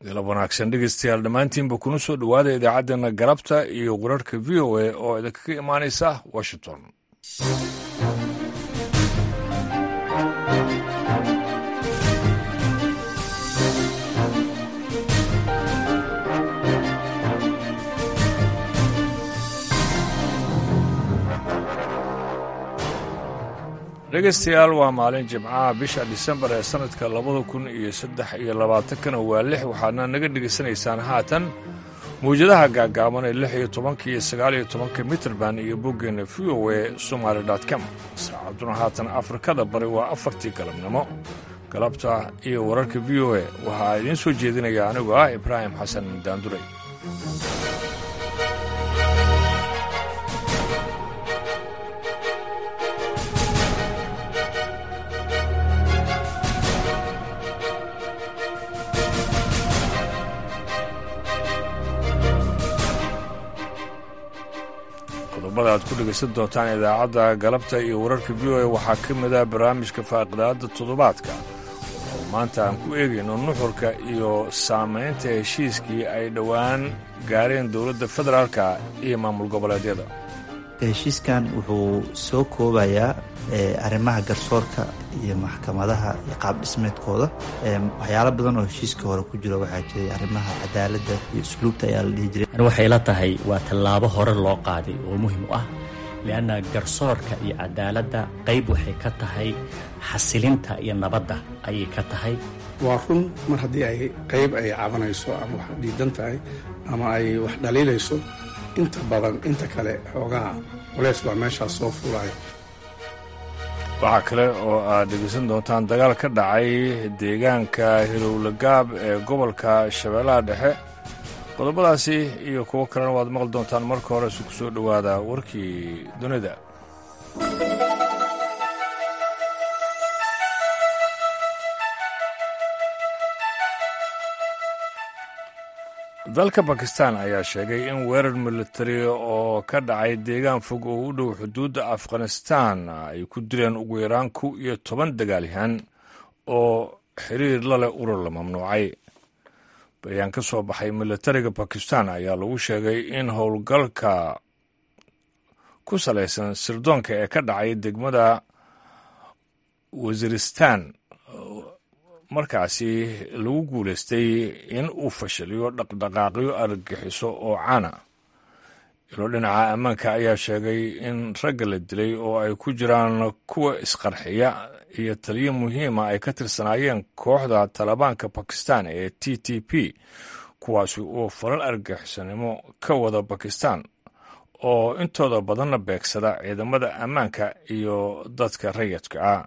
galab wanaagsan dhegeystayaal dhammaantiinba kuna soo dhowaada idaacaddeenna galabta iyo wararka v o a oo idinkaga imaanaysa washington dhegeystayaal waa maalin jimcaha bisha disembar ee sannadka labada kun iyo saddex iyo labaatankana waa lix waxaadna naga dhegaysanaysaan haatan mawjadaha gaagaaban ee lix iyo tobanka iyo sagaal iyo tobanka mitrband iyo boggeenna v o e somaali com saacaduna haatan afrikada bari waa afartii galabnimo galabta iyo wararka v o e waxaa idiin soo jeedinaya anigu ah ibraahim xasan daanduray qodobada aad ku dhegaysan doontaan idaacadda galabta iyo wararka v o a waxaa ka mid ah barnaamijka faaqidaadda toddobaadka oo maanta aan ku eegayno nuxurka iyo saamaynta heshiiskii ay dhowaan gaareen dowladda federaalka iyo maamul goboleedyada heshiiskan wuxuu soo koobayaa arrimaha garsoorka iyo maxkamadaha iyo qaab dhismeedkooda waxyaalo badan oo heshiiska hore ku jiro waxaa jiray arrimaha cadaaladda iyo usluubta ayaa la dhihi jiray waxay la tahay waa tallaabo hore loo qaaday oo muhim u ah lianna garsoorka iyo cadaaladda qayb waxay ka tahay xasilinta iyo nabadda ayay ka tahay waa run mar haddii ay qayb ay cabanayso ama wax diidan tahay ama ay wax dhaliilayso inta badan inta kale xoogaha culeys baa meeshaas soo fuulaya waxaa kale oo aad dhegaysan doontaan dagaal ka dhacay deegaanka hilowlagaab ee gobolka shabeellaha dhexe qodobadaasi iyo kuwo kalena waad maqli doontaan marka hore isu ku soo dhowaada warkii dunida dalka bakistan ayaa sheegay in weerar militari oo ka dhacay deegaan fog oo u dhow xuduudda afghanistan ay ku dileen ugu yaraan kow iyo toban dagaalyahan oo xiriir la leh urur la mamnuucay bayaan ka soo baxay militariga bakistan ayaa lagu sheegay in howlgalka ku salaysan sirdoonka ee ka dhacay degmada wasiristan markaasi lagu guulaystay in uu fashiliyo dhaqdhaqaaqyo argagixiso oo caana ilo dhinaca ammaanka ayaa sheegay in ragga la dilay oo ay ku jiraan kuwa isqarxiya iyo taliyo muhiima ay ka tirsanaayeen kooxda talibaanka bakistan ee t t p kuwaasi oo falal argagixisonimo ka wada bakistan oo intooda badanna beegsada ciidamada ammaanka iyo dadka rayidka ah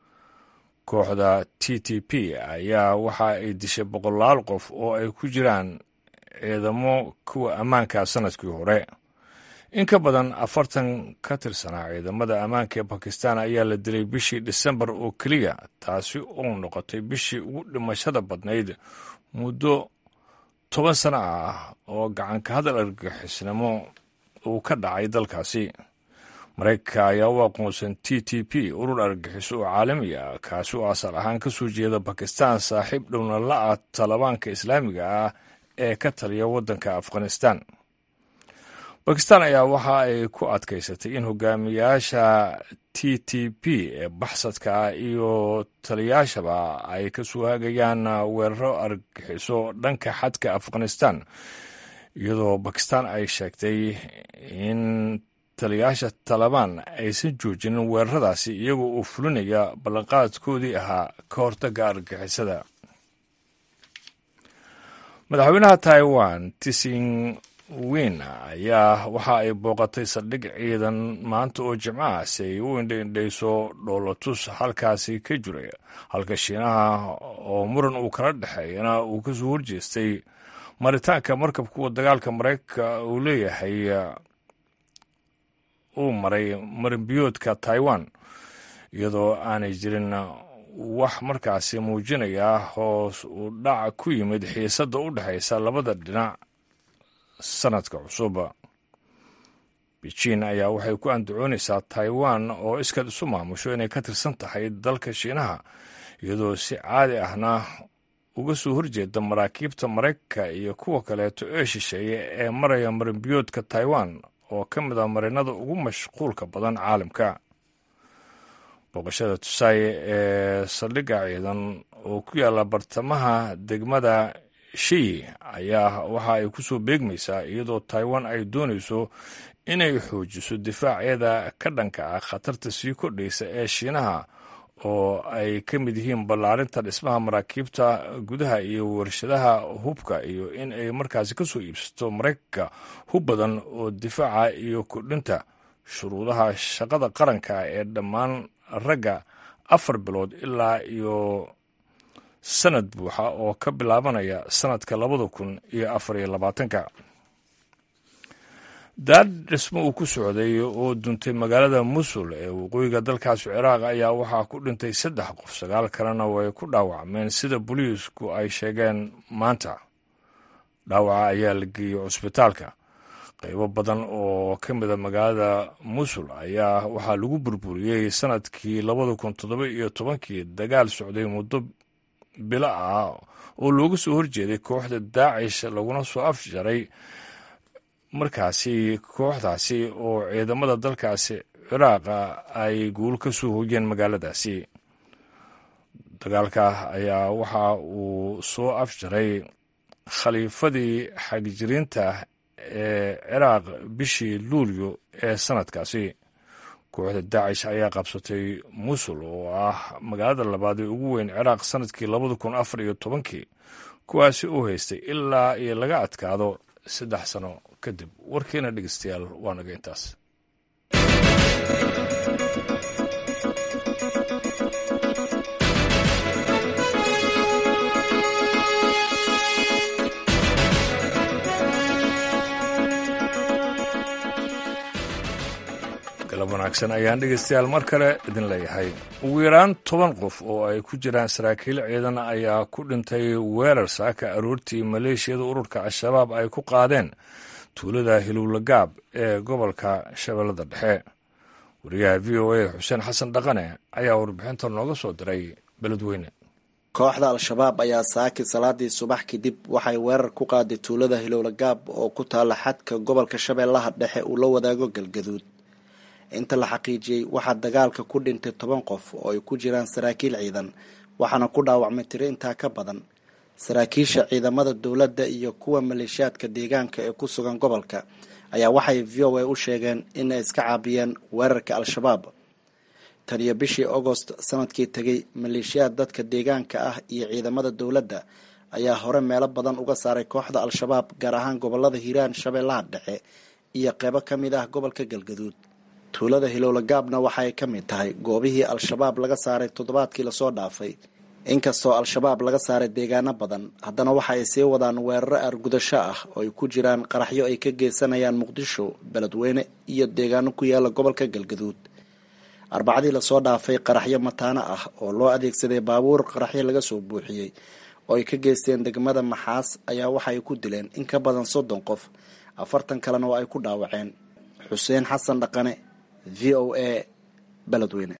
kooxda t t p ayaa waxa ay dishay boqolaal qof oo ay ku jiraan ciidamo kuwa ammaanka sanadkii hore in ka badan afartan ka tirsanaa ciidamada ammaanka ee bakistan ayaa la dilay bishii disembar oo keliya taasi oo noqotay bishii ugu dhimashada badnayd muddo toban sano ah oo gacanka hadal argagixisnimo uu ka dhacay dalkaasi maraykanka ayaa u aqoonsan t t p urur argagixiso oo caalami ah kaasi oo asal ahaan ka soo jeeda bakistan saaxiib dhowna la-ah talibaanka islaamiga ah ee ka taliya waddanka afghanistan bakistan ayaa waxa ay ku adkaysatay in hogaamiyaasha t t p ee baxsadka ah iyo taliyaashaba ay ka soo hagayaan weeraro argagixiso dhanka xadka afghanistan iyadoo bakistan ay sheegtay in taliyaasha talabaan aysan joojinin weeraradaasi iyagoo uu fulinaya ballanqaadkoodii ahaa ka hortagga argagixisada madaxweynaha taiwan tising win ayaa waxa ay booqatay saldhig ciidan maanta oo jimcaha si ay u indhaindhayso dhoolatus halkaasi ka jiray halka shiinaha oo muran uu kala dhexeeyana uu kasoo horjeestay maritaanka markabka kuwa dagaalka maraykanka uu leeyahay uu maray marinbiyoodka taiwan iyadoo aanay jirin wax markaasi muujinaya hoos uu dhac ku yimid xiisadda u dhexaysa labada dhinac sanadka cusub beijin ayaa waxay ku andacoonaysaa taiwan oo iskaad isu maamusho inay ka tirsan tahay dalka shiinaha iyadoo si caadi ahna uga soo horjeeda maraakiibta maraykanka iyo kuwa kaleeto ee shisheeye ee maraya marinbiyoodka taiwan oo ka mid ah marinada ugu mashquulka badan caalamka booqashada tusaaye ee saldhigga ciidan oo ku yaalla bartamaha degmada shiyi ayaa waxa ay ku soo beegmaysaa iyadoo taiwan ay doonayso inay xoojiso difaaceeda ka dhanka ah khatarta sii kordhaysa ee shiinaha oo ay ka mid yihiin ballaarinta dhismaha maraakiibta gudaha iyo warshadaha hubka iyo in ay markaasi ka soo iibsato maraykanka hub badan oo difaaca iyo kordhinta shuruudaha shaqada qaranka ee dhammaan ragga afar bilood ilaa iyo sanad buuxa oo ka bilaabanaya sanadka labada kun iyo afar iyo labaatanka daar dhismo uu ku socday oo duntay magaalada musul ee waqooyiga dalkaasi ciraaq ayaa waxaa ku dhintay saddex qof sagaal kalena way ku dhaawacmeen sida booliisku ay sheegeen maanta dhaawaca ayaa la geeyey cusbitaalka qaybo badan oo ka mida magaalada musul ayaa waxaa lagu burburiyey sanadkii labada kun toddoba iyo tobankii dagaal socday muddo bilo ah oo looga soo horjeeday kooxda daacish laguna soo afjaray markaasi kooxdaasi oo ciidamada dalkaasi ciraaqa ay guul ka soo hoyeen magaaladaasi dagaalka ayaa waxa uu soo afjaray khaliifadii xagjiriinta ee ciraaq bishii luulyo ee sanadkaasi kooxda daacish ayaa qabsatay musul oo ah magaalada labaad ee ugu weyn ciraaq sanadkii labada kun afar iyo tobankii kuwaasi u haystay ilaa iyo laga adkaado saddex sano kadib warkeena dhegeystayaal waa naga intaas galab wanaagsan ayaan dhegeystayaal mar kale idin leeyahay ugu yaraan toban qof oo ay ku jiraan saraakiil ciidan ayaa ku dhintay weerar saaka aroortii maleeshiyada ururka al-shabaab ay ku qaadeen tuulada hilowlagaab ee gobolka shabeellada dhexe wariyaha v o a xuseen xasan dhaqane ayaa warbixinta nooga soo diray beledweyne kooxda al-shabaab ayaa saaki salaadii subax kadib waxay weerar ku qaaday tuulada hilowlagaab oo ku taala xadka gobolka shabeellaha dhexe uu la wadaago galgaduud inta la xaqiijiyey waxaa dagaalka ku dhintay toban qof oo ay ku jiraan saraakiil ciidan waxaana ku dhaawacmay tiro intaa ka badan saraakiisha ciidamada dowladda iyo kuwa maleeshiyaadka deegaanka ee ku sugan gobolka ayaa waxay v o a u sheegeen in ay iska caabiyeen weerarka al-shabaab tan iyo bishii agost sanadkii tegay maleeshiyaad dadka deegaanka ah iyo ciidamada dowladda ayaa hore meelo badan uga saaray kooxda al-shabaab gaar ahaan gobolada hiiraan shabeellaha dhexe iyo qeybo ka mid ah gobolka galgaduud tuulada hilowlagaabna waxaay ka mid tahay goobihii al-shabaab laga saaray toddobaadkii lasoo dhaafay inkastoo al-shabaab laga saaray deegaano badan haddana waxa ay sii wadaan weeraro aargudasho ah oo ay ku jiraan qaraxyo ay ka geysanayaan muqdisho beledweyne iyo deegaano ku yaala gobolka galgaduud arbacadii lasoo dhaafay qaraxyo mataano ah oo loo adeegsaday baabuur qaraxyo laga soo buuxiyey oo ay ka geysteen degmada maxaas ayaa waxa ay ku dileen in ka badan soddon qof afartan kalena oo ay ku dhaawaceen xuseen xasan dhaqane v o a beledweyne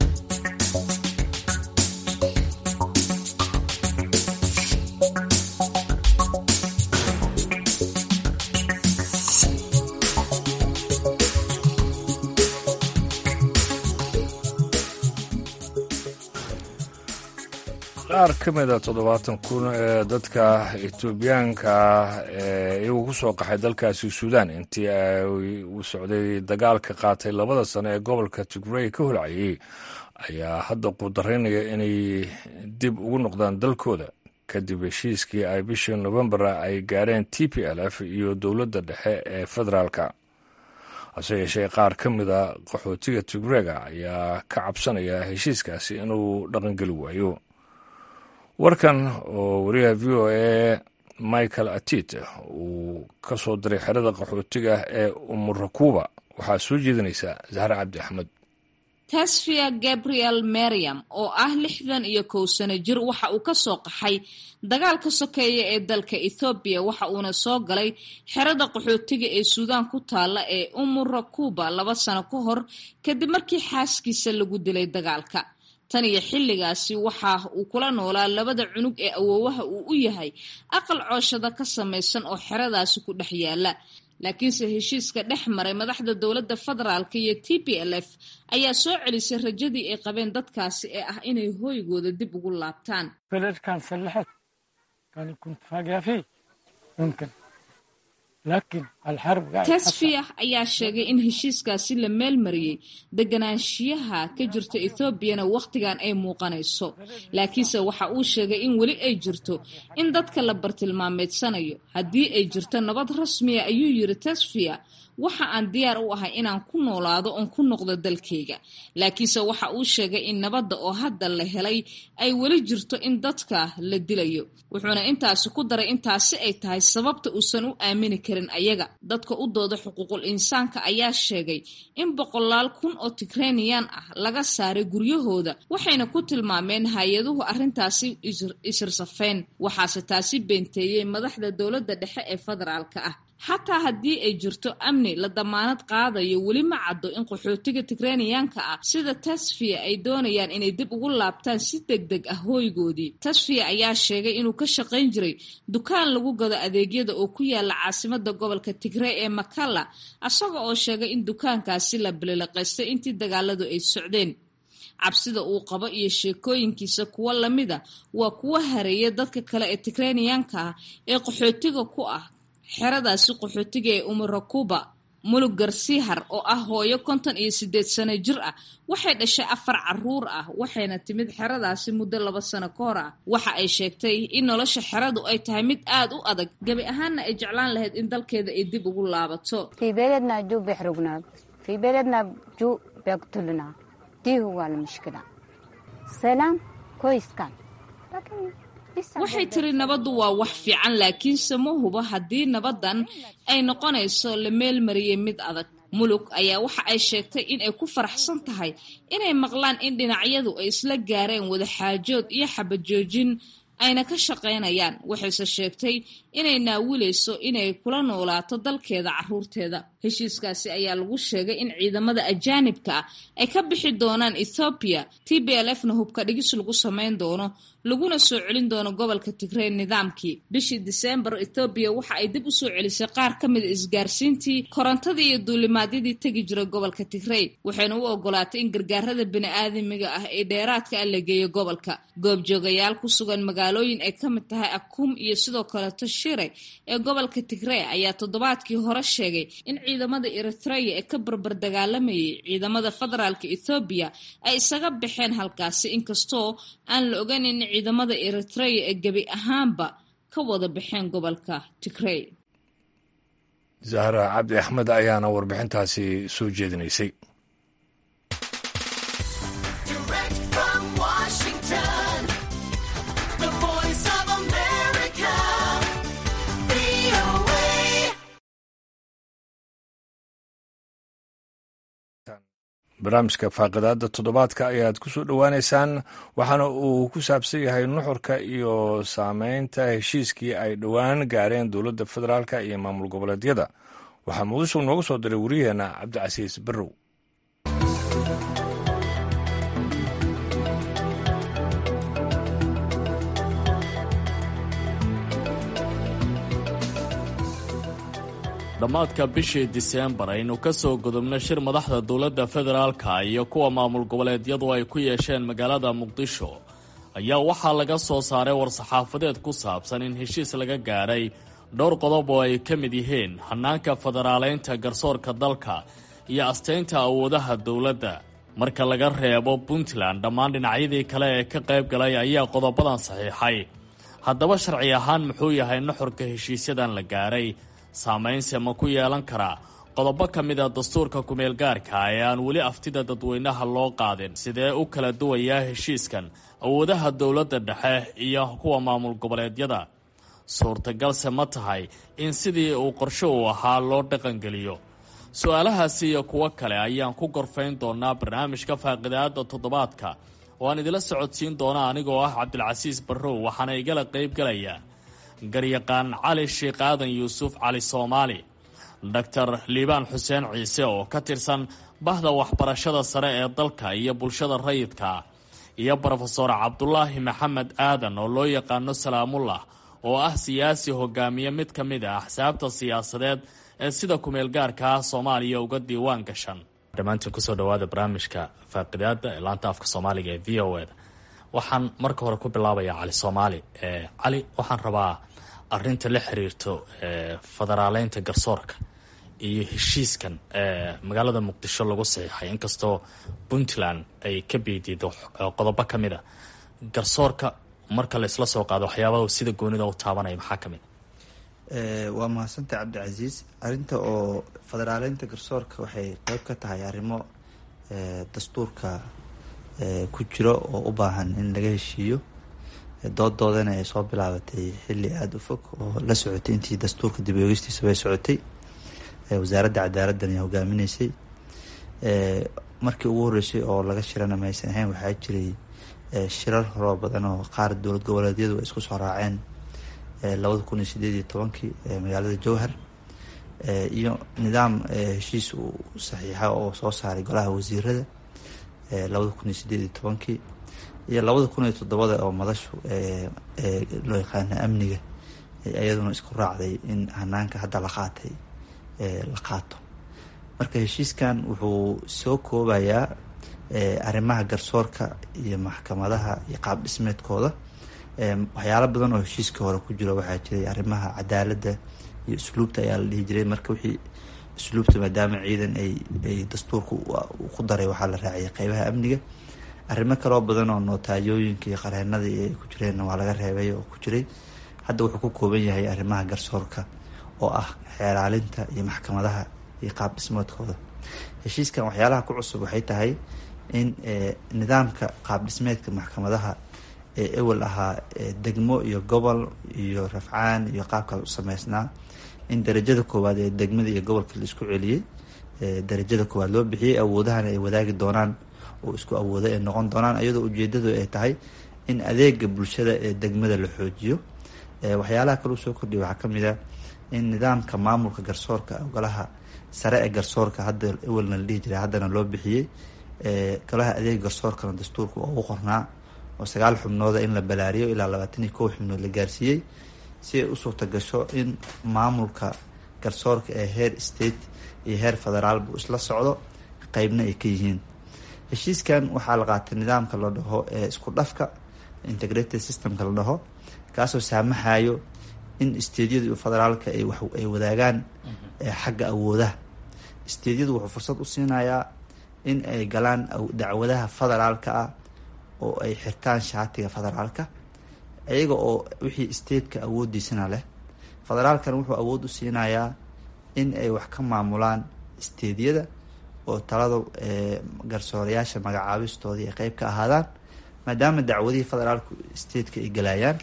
qaar ka mida toddobaatan kun ee dadka etoobiyaanka ee iyagu ku soo qaxay dalkaasi suudaan intii uu socday dagaalka qaatay labada sano ee gobolka tigrey ka holcayay ayaa hadda qudaraynaya inay dib ugu noqdaan dalkooda kadib heshiiskii ay bishii novembar ay gaareen t p l f iyo dowladda dhexe ee federaalka hase yeeshee qaar ka mida qaxootiga tigrega ayaa ka cabsanaya heshiiskaasi inuu dhaqangeli waayo warkan oo wariyaha v o a michael atit uu ka soo diray xerada qaxootiga ee umurakuba waxaa soo jeedinaysa zahre cabdi axmed tasfia gabriel mariam oo ah lixdan iyo kow sano jir waxa uu ka soo qaxay dagaalka sokeeya ee dalka ethoobiya waxa uuna soo galay xerada qaxootiga ee suudaan ku taalla ee umurakuba laba sano ka hor kadib markii xaaskiisa lagu dilay dagaalka tan iyo xilligaasi waxa uu kula noolaa labada cunug ee awoowaha uu u yahay aqal cooshada ka samaysan oo xeradaasi ku dhex yaala laakiinse heshiiska dhex maray madaxda dowladda federaalk iyo t p l f ayaa soo celisay rajadii ay qabeen dadkaasi ee ah inay hooygooda dib ugu laabtaan tasfiya ayaa sheegay in heshiiskaasi la meelmariyey deganaanshiyaha ka jirta ethoobiana wakhtigan ay muuqanayso laakiinse waxa uu sheegay in weli ay jirto in dadka la bartilmaameedsanayo haddii ay jirto nabad rasmiya ayuu yiri tasfiya waxa aan diyaar u ahay inaan ku noolaado oon ku noqdo dalkayga laakiinse waxa uu sheegay in nabadda oo hadda la helay ay weli jirto in dadka la dilayo wuxuuna intaasi ku daray intaasi ay tahay sababta uusan u aamini karin ayaga dadka u dooda xuquuqul insaanka ayaa sheegay in boqolaal kun oo tigreniyan ah laga saaray guryahooda waxayna ku tilmaameen hay-aduhu arrintaasi isirsafeen waxaase taasi beenteeyey madaxda dowladda dhexe ee federaalka ah xataa haddii ay jirto amni la damaanad qaadayo weli ma caddo in qaxootiga tigreniyaanka ah sida tasfiya ay doonayaan inay dib ugu laabtaan si deg deg ah hooygoodii tasfiya ayaa sheegay inuu ka shaqayn jiray dukaan lagu gado adeegyada oo ku yaala caasimada gobolka tigrey ee makalla isaga oo sheegay in dukaankaasi la bilileqaystay intii dagaaladu ay socdeen cabsida uu qabo iyo sheekooyinkiisa kuwo lamida waa kuwo hareeya dadka kale ee tigreniyaanka ah ee qaxootiga ku ah xeradaasi qaxootiga ee umarakuba mulug garsihar oo ah hooyo konton iyo sideed sano jir ah waxay dhashay afar caruur ah waxayna timid xeradaasi muddo laba sano ka hor ah waxa ay sheegtay in nolosha xeradu ay tahay mid aad u adag gebi ahaanna ay jeclaan lahayd in dalkeeda ay dib ugu laabato waxay tiri nabaddu waa wax fiican laakiinse ma hubo haddii nabaddan ay noqonayso la meelmariyey mid adag mulug ayaa waxa ay sheegtay in ay ku faraxsan tahay inay maqlaan in dhinacyadu ay isla gaareen wadaxaajood iyo xabajoojin ayna ka shaqaynayaan waxayse sheegtay inay naawilayso inay kula noolaato dalkeeda caruurteeda heshiiskaasi ayaa lagu sheegay in ciidamada ajaanibka ah ay ka bixi doonaan ethoobiya t b l f na hubka dhigis lagu samayn doono laguna soo celin doono gobolka tigrey nidaamkii bishii diseembar ethoobiya waxa ay dib u soo celisay qaar ka mida isgaarsiintii korontadii iyo duulimaadyadii tegi jiray gobolka tigrey waxayna u ogolaatay in gargaarada bini-aadamiga ah ee dheeraadka ah la geeyo gobolka goobjoogayaal ku sugan magaalooyin ay ka mid tahay akum iyo sidoo kaleto shire ee gobolka tigrey ayaa toddobaadkii hore sheegay in ciidamada eritreya ee ka barbar dagaalamayay ciidamada federaalka ethoobiya ay isaga baxeen halkaasi inkastoo aan la ogayn in ciidamada eritreya ee gebi ahaanba ka wada baxeen gobolka tigrey zahra cabdi axmed ayaana warbixintaasi soo jeedinaysay barnaamijka faaqidaada toddobaadka ayaad ku soo dhowaaneysaan waxaana uu ku saabsan yahay nuxurka iyo saameynta heshiiskii ay dhowaan gaareen dowladda federaalk iyo maamul goboleedyada waxaa muqdisho nooga soo diray wariyaheenna cabdicasiis barrow dhammaadka bishii diseembar aynu ka soo gudubno shir madaxda dowladda federaalka iyo kuwa maamul goboleedyadu ay ku yeesheen magaalada muqdisho ayaa waxaa laga soo saaray war-saxaafadeed ku saabsan in heshiis laga gaadhay dhowr qodob oo ay ka mid yihiin hannaanka federaaleynta garsoorka dalka iyo astaynta awoodaha dowladda marka laga reebo puntland dhammaan dhinacyadii kale ee ka qayb galay ayaa qodobadan saxiixay haddaba sharci ahaan muxuu yahay nuxurka heshiisyadan la gaadhay saamaynse ma ku yeelan karaa qodobo ka mid a dastuurka kumeelgaarka ee aan weli aftida dadweynaha loo qaadin sidee u kala duwayaa heshiiskan awoodaha dowladda dhexe iyo kuwa maamul goboleedyada suurtagalse ma tahay in sidii uu qorsho uu ahaa loo dhaqangeliyo su-aalahaasi iyo kuwo kale ayaan ku gorfayn doonaa barnaamijka faaqidaada toddobaadka oo aan idila socodsiin doona anigoo ah cabdilcasiis barrow waxaana igala qaybgalaya garyaqaan cali sheekh aadan yuusuf cali soomaali doctor liibaan xuseen ciise oo ka tirsan bahda waxbarashada sare ee dalka iyo bulshada rayidka iyo brofesor cabdulaahi maxamed aadan oo loo yaqaano salaamullah oo ah siyaasi hogaamiye mid ka mid ah axsaabta siyaasadeed ee sida kumeel gaarka ah soomaaliya uga diiwaan gashan dhammaantiin kusoo dhawaada barnaamijka faaqidaada ee laanta afka soomaaliga ee v o eda waxaan marka hore ku bilaabayaa cali soomaali cali waxaan rabaa arinta la xiriirto federaaleynta garsoorka iyo heshiiskan magaalada muqdisho lagu saxiixay inkastoo puntland ay ka beedido qodobo ka mid a garsoorka marka la isla soo qaado waxyaabaha sida goonida u taabanaya maxaa ka mid waa mahadsantay cabdicasiis arinta oo federaaleynta garsoorka waxay qeyb ka tahay arrimo dastuurka ku jiro oo u baahan in laga heshiiyo doodoodana ay soo bilaabatay xilli aada u fog oo la socotay intii dastuurka dib oogistiisa bay socotay wasaaradda cadaaladdan ay hogaaminaysay markii ugu horreysay oo laga shirana maysan ahayn waxaa jiray shirar horoo badan oo qaar dowlad goboleedyadu ay isku soo raaceen labada kun iyo sideed iyo tobankii magaalada jowhar iyo nidaam heshiis uu saxiixa oo soo saaray golaha wasiirada labada kun iyo sideed iyo tobankii iyo labada kun iyo toddobada oo madashu loo yaqaana amniga iyaduna isku raacday in hanaanka hadda la qaatay la qaato marka heshiiskan wuxuu soo koobayaa arrimaha garsoorka iyo maxkamadaha iyo qaab dhismeedkooda waxyaalo badan oo heshiiska hore ku jiro waxaa jiray arrimaha cadaaladda iyo usluubta ayaa la dhihi jiray marka wixii usluubta maadaama ciidan ay ay dastuurka ku daray waxaa la raaciyay qeybaha amniga arrimo kaloo badan oo nootaayooyinka iyo qareenada ay ku jireen waa laga reebay oo ku jiray hadda wuxuu ku kooban yahay arrimaha garsoorka oo ah xeeraalinta iyo maxkamadaha iyo qaab dhismeedkooda heshiiskan waxyaalaha ku cusub waxay tahay in nidaamka qaab dhismeedka maxkamadaha ee ewel ahaa degmo iyo gobol iyo rafcaan iyo qaabkaas u sameysnaa in darajada koowaad ee degmada iyo gobolka la isku celiyey darajada koowaad loo bixiyey awoodahana ay wadaagi doonaan oo isku awooda ay noqon doonaan iyadoo ujeedadu ay tahay in adeega bulshada ee degmada la xoojiyo waxyaalaha kale usoo kordhiya waxaa kamid a in nidaamka maamulka garsoorka golaha sare ee garsoorka hadda ewelna la dhihi jiray haddana loo bixiyey golaha adeega garsoorkana dastuurka waa u qornaa oo sagaal xubnooda in la balaariyo ilaa labaatan iyo kow xubnood la gaarsiiyey si ay u suurta gasho in maamulka garsoorka ee heer state iyo heer federaalbu isla socdo qeybna ay ka yihiin heshiiskan waxaa la qaatay nidaamka la dhaho ee isku dhafka integrated systemka la dhaho kaasoo saamaxayo in steedyada iyo federaalka ay ay wadaagaan xagga awoodaha steedyadu wuxuu fursad u siinayaa in ay galaan dacwadaha federaalka ah oo ay xirtaan shaatiga federaalka iyaga oo wixii stateka awoodiisana leh federaalkana wuxuu awood u siinayaa in ay wax ka maamulaan steedyada oo talada garsoorayaasha magacaabistoodii ay qeyb ka ahaadaan maadaama dacwadihii federaalku stateka ay galayaan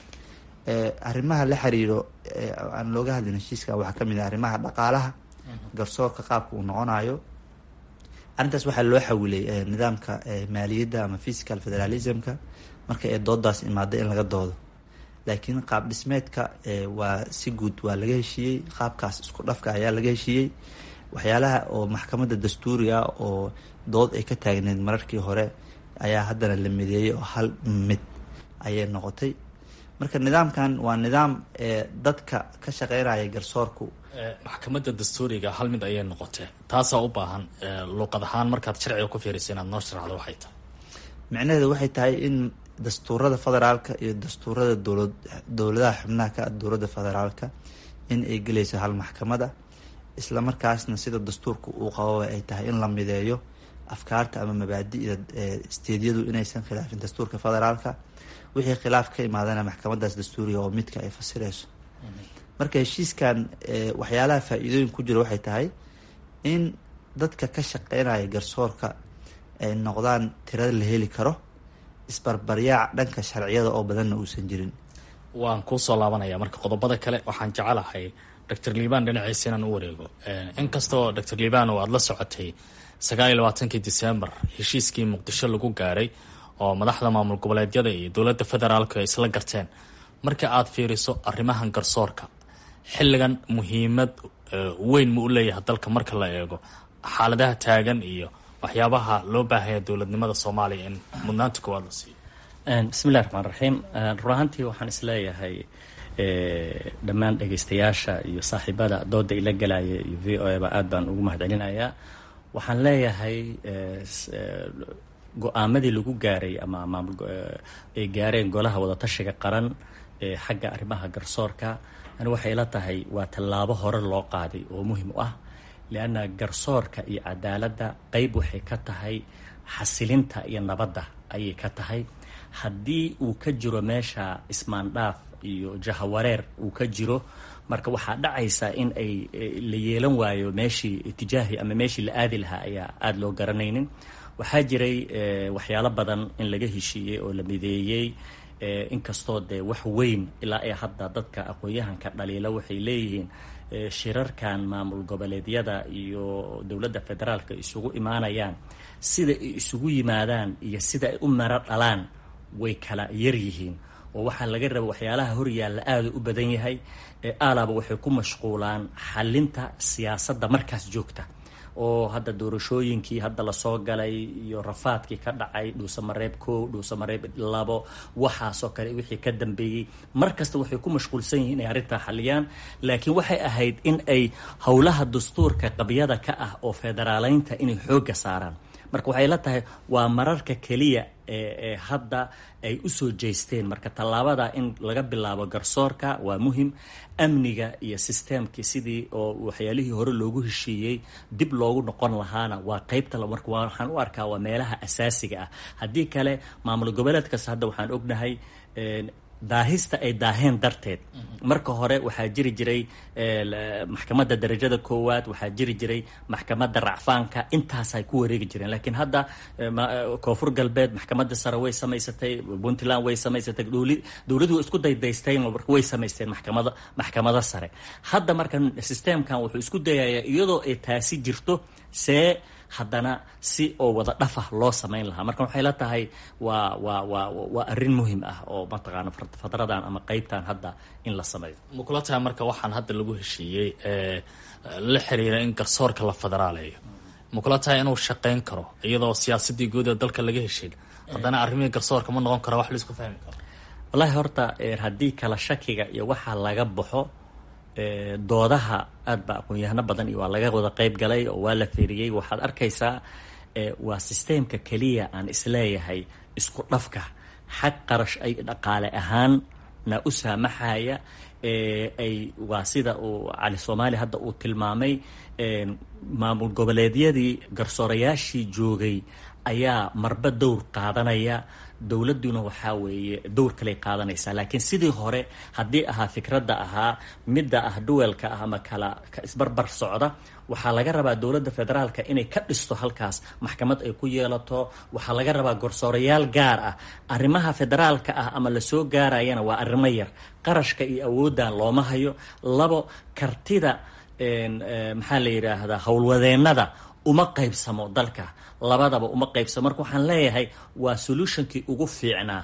arrimaha la xiriiro aan looga hadlin heshiiska waxaa kamid ah arrimaha dhaqaalaha garsoorka qaabka uu noqonayo arrintaas waxaa loo xawilay nidaamka maaliyadda ama physical federalismka marka ee doodaas imaaday in laga doodo laakiin qaab dhismeedka waa si guud waa laga heshiiyey qaabkaas isku dhafka ayaa laga heshiiyey waxyaalaha oo maxkamadda dastuuriga oo dood ay ka taagneed mararkii hore ayaa haddana la mideeyey oo hal mid ayay noqotay marka nidaamkan waa nidaam dadka ka shaqeynaya garsoorku maxkamadda dastuuriga hal mid ayay noqotee taasaa u baahan luuqad ahaan markaad sharciga ku fiirisa inaad noo sharaxdo waxay tahay micnaheedu waxay tahay in dastuurada federaalka iyo dastuurada dowlad dowladaha xubnaha ka dowladda federaalka in ay gelayso hal maxkamada isla markaasna sida dastuurka uu qababa ay tahay in la mideeyo afkaarta ama mabaadi'da steedyadu inaysan khilaafin dastuurka federaalka wixii khilaaf ka imaadana maxkamadaas dastuuriga oo midka ay fasireyso marka heshiiskan waxyaalaha faa-iidooyin ku jira waxay tahay in dadka ka shaqeynaya garsoorka ay noqdaan tirada la heli karo isbarbaryaac dhanka sharciyada oo badanna uusan jirin waan kuusoo laabanaya marka qodobada kale waxaan jecelahay doctor liban dhinaciisa inaan u wareego inkastoo doctor liban oo aada la socotay sagaal iyo labaatankii december heshiiskii muqdisho lagu gaaray oo madaxda maamul goboleedyada iyo dowladda federaalku ay isla garteen marka aada fiiriso arrimahan garsoorka xilligan muhiimad weyn ma u leeyahay dalka marka la eego xaaladaha taagan iyo waxyaabaha loo baahaya dowladnimada soomaaliya in mudnaanta koowaad la siiyo bismillahi raxmaan raxiim run ahaantii waxaan isleeyahay dhammaan dhegaystayaasha iyo saaxiibada dooda ila galaya iyo v o a ba aad baan ugu mahadcelinayaa waxaan leeyahay go-aamadii lagu gaaray ama maamul ay gaareen golaha wadatashiga qaran ee xagga arrimaha garsoorka ani waxay ila tahay waa tallaabo hore loo qaaday oo muhim u ah lianna garsoorka iyo cadaaladda qeyb waxay ka tahay xasilinta iyo nabadda ayay ka tahay haddii uu ka jiro meesha ismaandhaaf iyo jahawareer uu ka jiro marka waxaa dhacaysa in ay la yeelan waayo meeshii itijaahi ama meeshii la aadi lahaa ayaa aada loo garanaynin waxaa jiray waxyaalo badan in laga heshiiyey oo la mideeyey inkastoo dee wax weyn ilaa ee hadda dadka aqoon-yahanka dhaliila waxay leeyihiin shirarkan maamul goboleedyada iyo dowladda federaalka isugu imaanayaan sida ay isugu yimaadaan iyo sida ay u maro dhalaan way kala yar yihiin oo waxaa laga raba waxyaalaha horyaalla aada u badan yahay aalaaba waxay ku mashquulaan xalinta siyaasadda markaas joogta oo hadda doorashooyinkii hadda lasoo galay iyo rafaadkii ka dhacay dhuusamareeb kow dhuusamareeb labo waxaasoo kale wixii ka dambeeyey mar kasta waxay ku mashquulsan yihiin inay arrintaa xaliyaan laakiin waxay ahayd in ay howlaha dastuurka qabyada ka ah oo federaaleynta inay xoogga saaraan marka waxay la tahay waa mararka keliya ee hadda ay usoo jeysteen marka tallaabada in laga bilaabo garsoorka waa muhim amniga iyo sisteemkii sidii oo waxyaalihii hore loogu heshiiyey dib loogu noqon lahaana waa qeybta marka waxaan u arkaa waa meelaha asaasiga ah haddii kale maamul goboleed kasta hadda waxaan ognahay daahista ay daaheen darteed marka hore waxaa jiri jiray maxkamadda darajada koowaad waxaa jiri jiray maxkamadda racfaanka intaasay ku wareegi jireen laakiin hadda koonfur galbeed maxkamadda sare way samaysatay puntland way samaysatay dowladu way isku daydaysteen way samaysteen maxkamada maxkamado sare hadda marka systemkan wuxuu isku dayayaa iyadoo ay taasi jirto see haddana si oo wada dhafah loo samayn lahaa marka waxay la tahay waa waa waa waa arrin muhim ah oo mataqaana fadradan ama qeybtan hadda in la sameeyo ma kula tahay marka waxaan hadda lagu heshiiyey la xiriira in garsoorka la federaaleeyo ma kula tahay inuu shaqayn karo iyadoo siyaasadii guud ee dalka laga heshiin haddana arrimihii garsoorka ma noqon kara wax laisku fahmi karo wallahi horta haddii kala shakiga iyo waxaa laga baxo doodaha aad ba aqoon-yahano badan iyo waa laga wada qeyb galay oo waa la fiiriyey waxaad arkaysaa waa sisteemka keliya aan isleeyahay isku dhafka xag qarash ay dhaqaale ahaanna u saamaxaya ay waa sida uu cali soomaali hadda uu tilmaamay maamul goboleedyadii garsoorayaashii joogay ayaa marba dowr qaadanaya dowladuna waxaa weeye dowr kaley qaadanaysaa laakiin sidii hore haddii ahaa fikradda ahaa midda ah duwelka ah ama kala isbarbar socda waxaa laga rabaa dowladda federaalka inay ka dhisto halkaas maxkamad ay ku yeelato waxaa laga rabaa garsoorayaal gaar ah arrimaha federaalka ah ama lasoo gaarayana waa arrimo yar qarashka iyo awooddan looma hayo labo kartida maxaa la yidhaahdaa howlwadeennada uma qaybsamo dalka labadaba uma qaybsamo marka waxaan leeyahay waa solutionkii ugu fiicnaa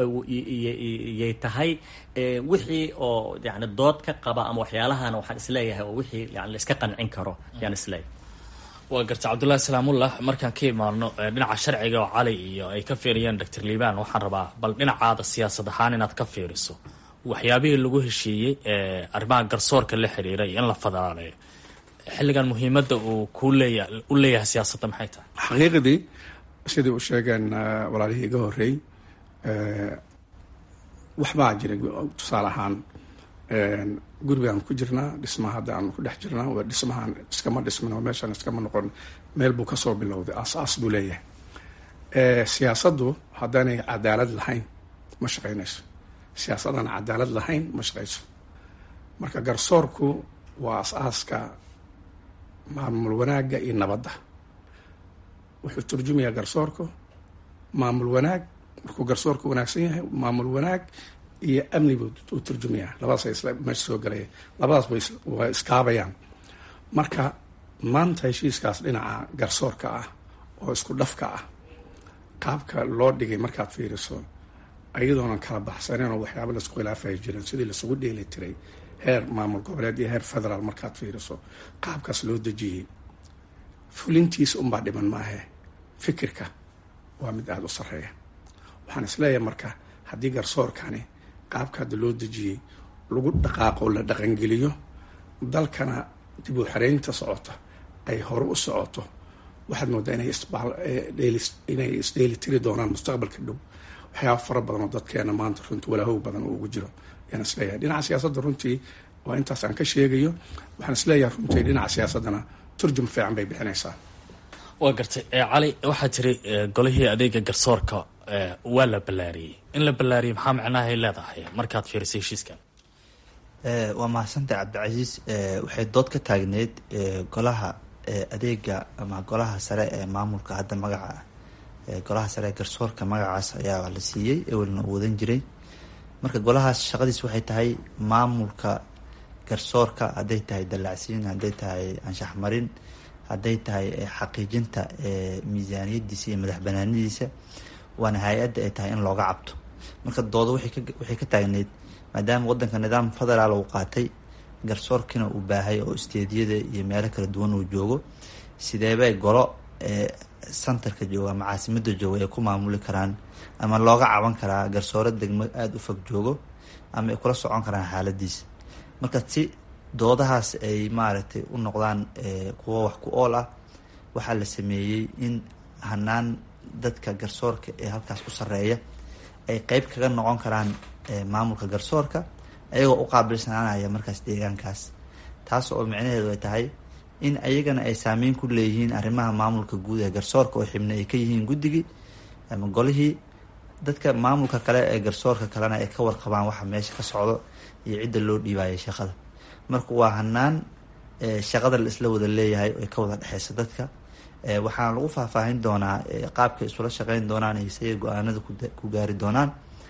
yay tahay wixii oo yani dood ka qaba ama waxyaalahana waxaan isleeyahay oo wixii yani laiska qancin karo yaan isleeyahay waa garta cabdullahi salaamullah markaan ka imaano dhinaca sharciga oo cali iyo ay ka fiiriyeen doctor liibaan waxaan rabaa bal dhinacaada siyaasad ahaan inaad ka fiiriso waxyaabihii lagu heshiiyey arrimaha garsoorka la xiriiray in la federaaleeyo xilligan muhiimadda uu ku leeya u leeyahay siyaasadda maxay tahay xaqiiqdii sidai u sheegeen walaalihii iga horreey waxbaa jiray tusaale ahaan gurigaan ku jirnaa dhismaha hadda aan ku dhex jirnaa waa dhismahaan iskama dhismin oo meeshaan iskama noqon meel buu kasoo bilowday aas-aas buu leeyahay siyaasaddu haddaanay cadaalad lahayn ma shaqaynayso siyaasadaan cadaalad lahayn ma shaqayso marka garsoorku waa as-aaska maamul wanaagga iyo nabadda wuxuu turjumayaa garsoorku maamul wanaag markuu garsoorku wanaagsan yahay maamul wanaag iyo amni buu u turjumayaa labadaas isla meesha soo galaya labadaas waa iskaabayaan marka maanta heshiiskaas dhinaca garsoorka ah oo isku dhafka ah qaabka loo dhigay markaad fiiriso iyadoonan kala baxsaneyn oo waxyaaba laisku khilaafaya jirin sidii laisugu dheeli tiray heer maamul goboleed iyo heer federaal markaad fiiriso qaabkaas loo dejiyey fulintiisa unbaa dhiman maahe fikirka waa mid aada u sarreeya waxaan isleeyahay marka haddii garsoorkani qaabka hadda loo dejiyey lagu dhaqaaqo la dhaqangeliyo dalkana dib u xereynta socota ay hore u socoto waxaad moodaa inay isdheeli tiri doonaan mustaqbalka dhow waxyaaba fara badan oo dadkeena maanta runtii walaahow badan oo ugu jiro ayaan isleeyahay dhinaca siyaasadda runtii waa intaas aan ka sheegayo waxaan isleeyahay runtii dhinaca siyaasaddana turjum fiican bay bixinaysaa waa gartay cali waxaa tiri golihii adeega garsoorka waa la ballaariyey in la ballaariyey maxaa macnahay leedahay markaad fiirisay heshiiskan waa mahadsantahay cabdicasiis waxay dood ka taagneyd golaha adeega ama golaha sare ee maamulka hadda magaca golaha sare ee garsoorka magacaas ayaa la siiyey ewelna u wadan jiray marka golahaas shaqadiis waxay tahay maamulka garsoorka hadday tahay dallacsiin hadday tahay anshax marin hadday tahay xaqiijinta miisaaniyadiisa iyo madax banaanidiisa waana hay-adda ay tahay in looga cabto marka dooda waxay ka taagneyd maadaama wadanka nidaam federaal uu qaatay garsoorkiina uu baahay oo isteediyada iyo meelo kala duwan uu joogo sideebay golo centerka jooga ama caasimada jooga ay ku maamuli karaan ama looga caban karaa garsooro degmo aada u fog joogo ama ay kula socon karaan xaaladiisa marka si doodahaas ay maaragtay u noqdaan kuwo wax ku ool ah waxaa la sameeyey in hanaan dadka garsoorka ee halkaas ku sareeya ay qeyb kaga noqon karaan maamulka garsoorka ayagoo u qaabilsanaanaya markaas deegaankaas taas oo micnaheedu ay tahay in ayagana ay saameyn ku leeyihiin arrimaha maamulka guud ee garsoorka oo xibna ay ka yihiin guddigii ama golihii dadka maamulka kale ee garsoorka kalena ay ka warqabaan waxa meesha ka socdo iyo cidda loo dhiibaayay shaqada marka waa hanaan shaqada la isla wada leeyahay oo ka wada dhexeysa dadka waxaana lagu faahfaahin doonaa qaabka isula shaqeyn doonaan iyo siday go-aanada ku gaari doonaan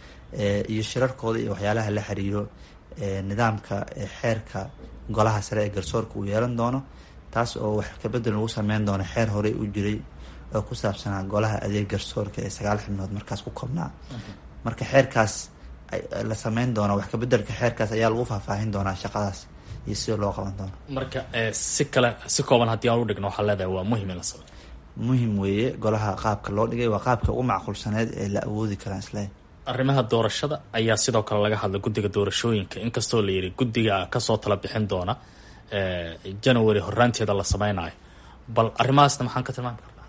iyo shirarkooda iyo waxyaalaha la xiriiro nidaamka xeerka golaha sare ee garsoorka uu yeelan doono taas oo wax kabedel lagu sameyn doono xeer horey u jiray oo ku saabsanaa golaha adeeg garsoorka ee sagaal xibnood markaas ku koobnaa marka xeerkaas la sameyn doono wax kabedelka xeerkaas ayaa lagu faahfaahin doonaa shaqadaas iyo sida loo qaban doono marka si kale si kooban haddii aan u dhigno waxaa leedahay waa muhim in la sameyo muhim weeye golaha qaabka loo dhigay waa qaabka ugu macquulsaneed ee la awoodi karaa isle arrimaha doorashada ayaa sidoo kale laga hadlay guddiga doorashooyinka inkastoo la yidhi guddiga kasoo tala bixin doona january horaanteeda la sameynayo bal arrimahaasna maxaan ka tilmaami karnaa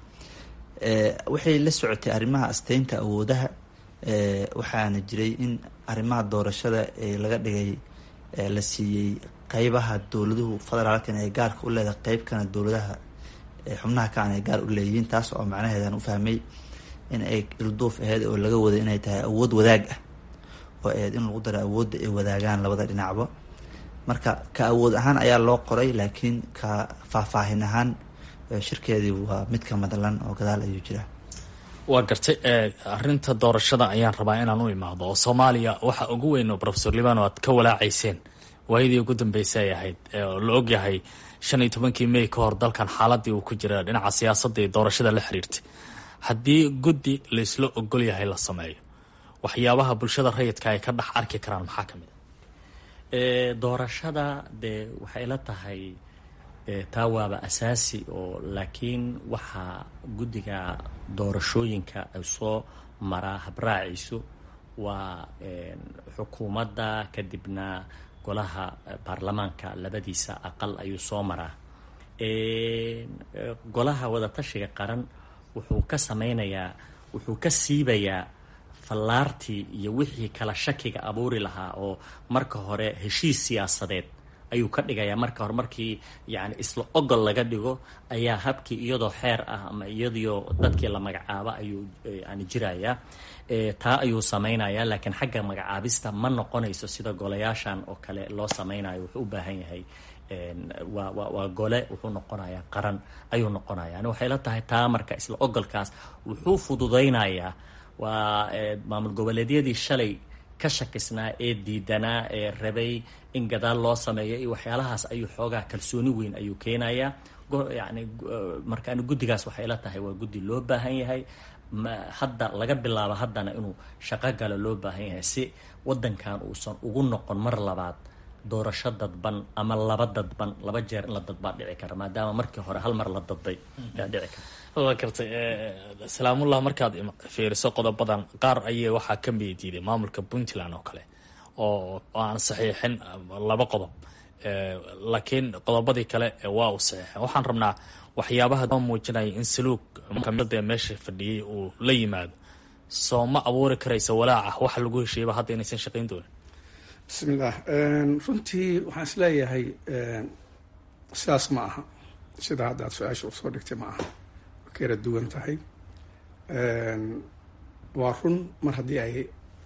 waxay la socotay arrimaha asteynta awoodaha waxaana jiray in arrimaha doorashada ee laga dhigay la siiyey qeybaha dowladuhu federaalkan ay gaarka u leedahay qeybkana dowladaha xubnaha kaan ay gaar u leeyihiin taas oo macnaheedan u fahmay in ay ilduuf aheyd oo laga waday inay tahay awood wadaag ah oo aheyd in lagu daro awoodda ay wadaagaan labada dhinacba marka ka awood ahaan ayaa loo qoray laakiin ka faahfaahin ahaan shirkeedii waa mid ka madlan oo gadaal ayuu jiraa waa gartay arrinta doorashada ayaan rabaa inaan u imaado oo soomaaliya waxa ugu weyn oo profesor liban oo aad ka walaacayseen waayadii ugu dambeysay ay ahayd oo la ogyahay shan iyo tobankii may ka hor dalkan xaaladii uu ku jira dhinaca siyaasadda iyo doorashada la xiriirtay haddii guddi laysla ogol yahay la sameeyo waxyaabaha bulshada rayidka ay ka dhex arki karaan maxaa ka mid a doorashada dee waxay la tahay taa waaba asaasi oo laakiin waxaa guddiga doorashooyinka ay soo maraa habraaciisu waa xukuumadda kadibna golaha baarlamaanka labadiisa aqal ayuu soo maraa golaha wadatashiga qaran wuxuu ka sameynayaa wuxuu ka siibayaa fallaartii iyo wixii kala shakiga abuuri lahaa oo marka hore heshiis siyaasadeed ayuu ka dhigayaa marka hore markii yani isla ogol laga dhigo ayaa habkii iyadoo xeer ah ama iyadoo dadkii la magacaabo ayuu yani jirayaa taa ayuu samaynayaa laakiin xagga magacaabista ma noqonayso sida golayaashan oo kale loo sameynayo wuxuu u baahan yahay waa wa waa gole wuxuu noqonayaa qaran ayuu noqonaya ani waxay la tahay taa marka isla ogolkaas wuxuu fududaynayaa waa maamul goboleedyadii shalay ka shakisnaa ee diidanaa ee rabay in gadaal loo sameeyo iyo waxyaalahaas ayuu xoogaa kalsooni weyn ayuu keenayaa yani markaan guddigaas waxay la tahay waa guddi loo baahan yahay hadda laga bilaabo haddana inuu shaqo galo loo baahan yahay si wadankan uusan ugu noqon mar labaad doorasho dadban ama laba dadban laba jeer in la dadbaa dhici kara maadaama markii hore hal mar la dadbay yaa dhici kara waa gartay salaamullah markaad fiiriso qodobadan qaar ayay waxaa ka midiiday maamulka puntland oo kale oo aan saxiixin laba qodob laakiin qodobadii kale waa uu saxiixin waxaan rabnaa waxyaabaha muujinaya in saluug kamida meesha fadhiyey uu la yimaado soo ma abuuri karaysa walaaca waxa lagu heshiiyaba hadda inaysan shaqayn doonin bismillaah runtii waxaan isleeyahay sidaas ma aha sida hadda aad su-aasha usoo dhigtay ma aha way kala duwan tahay waa run mar haddii ay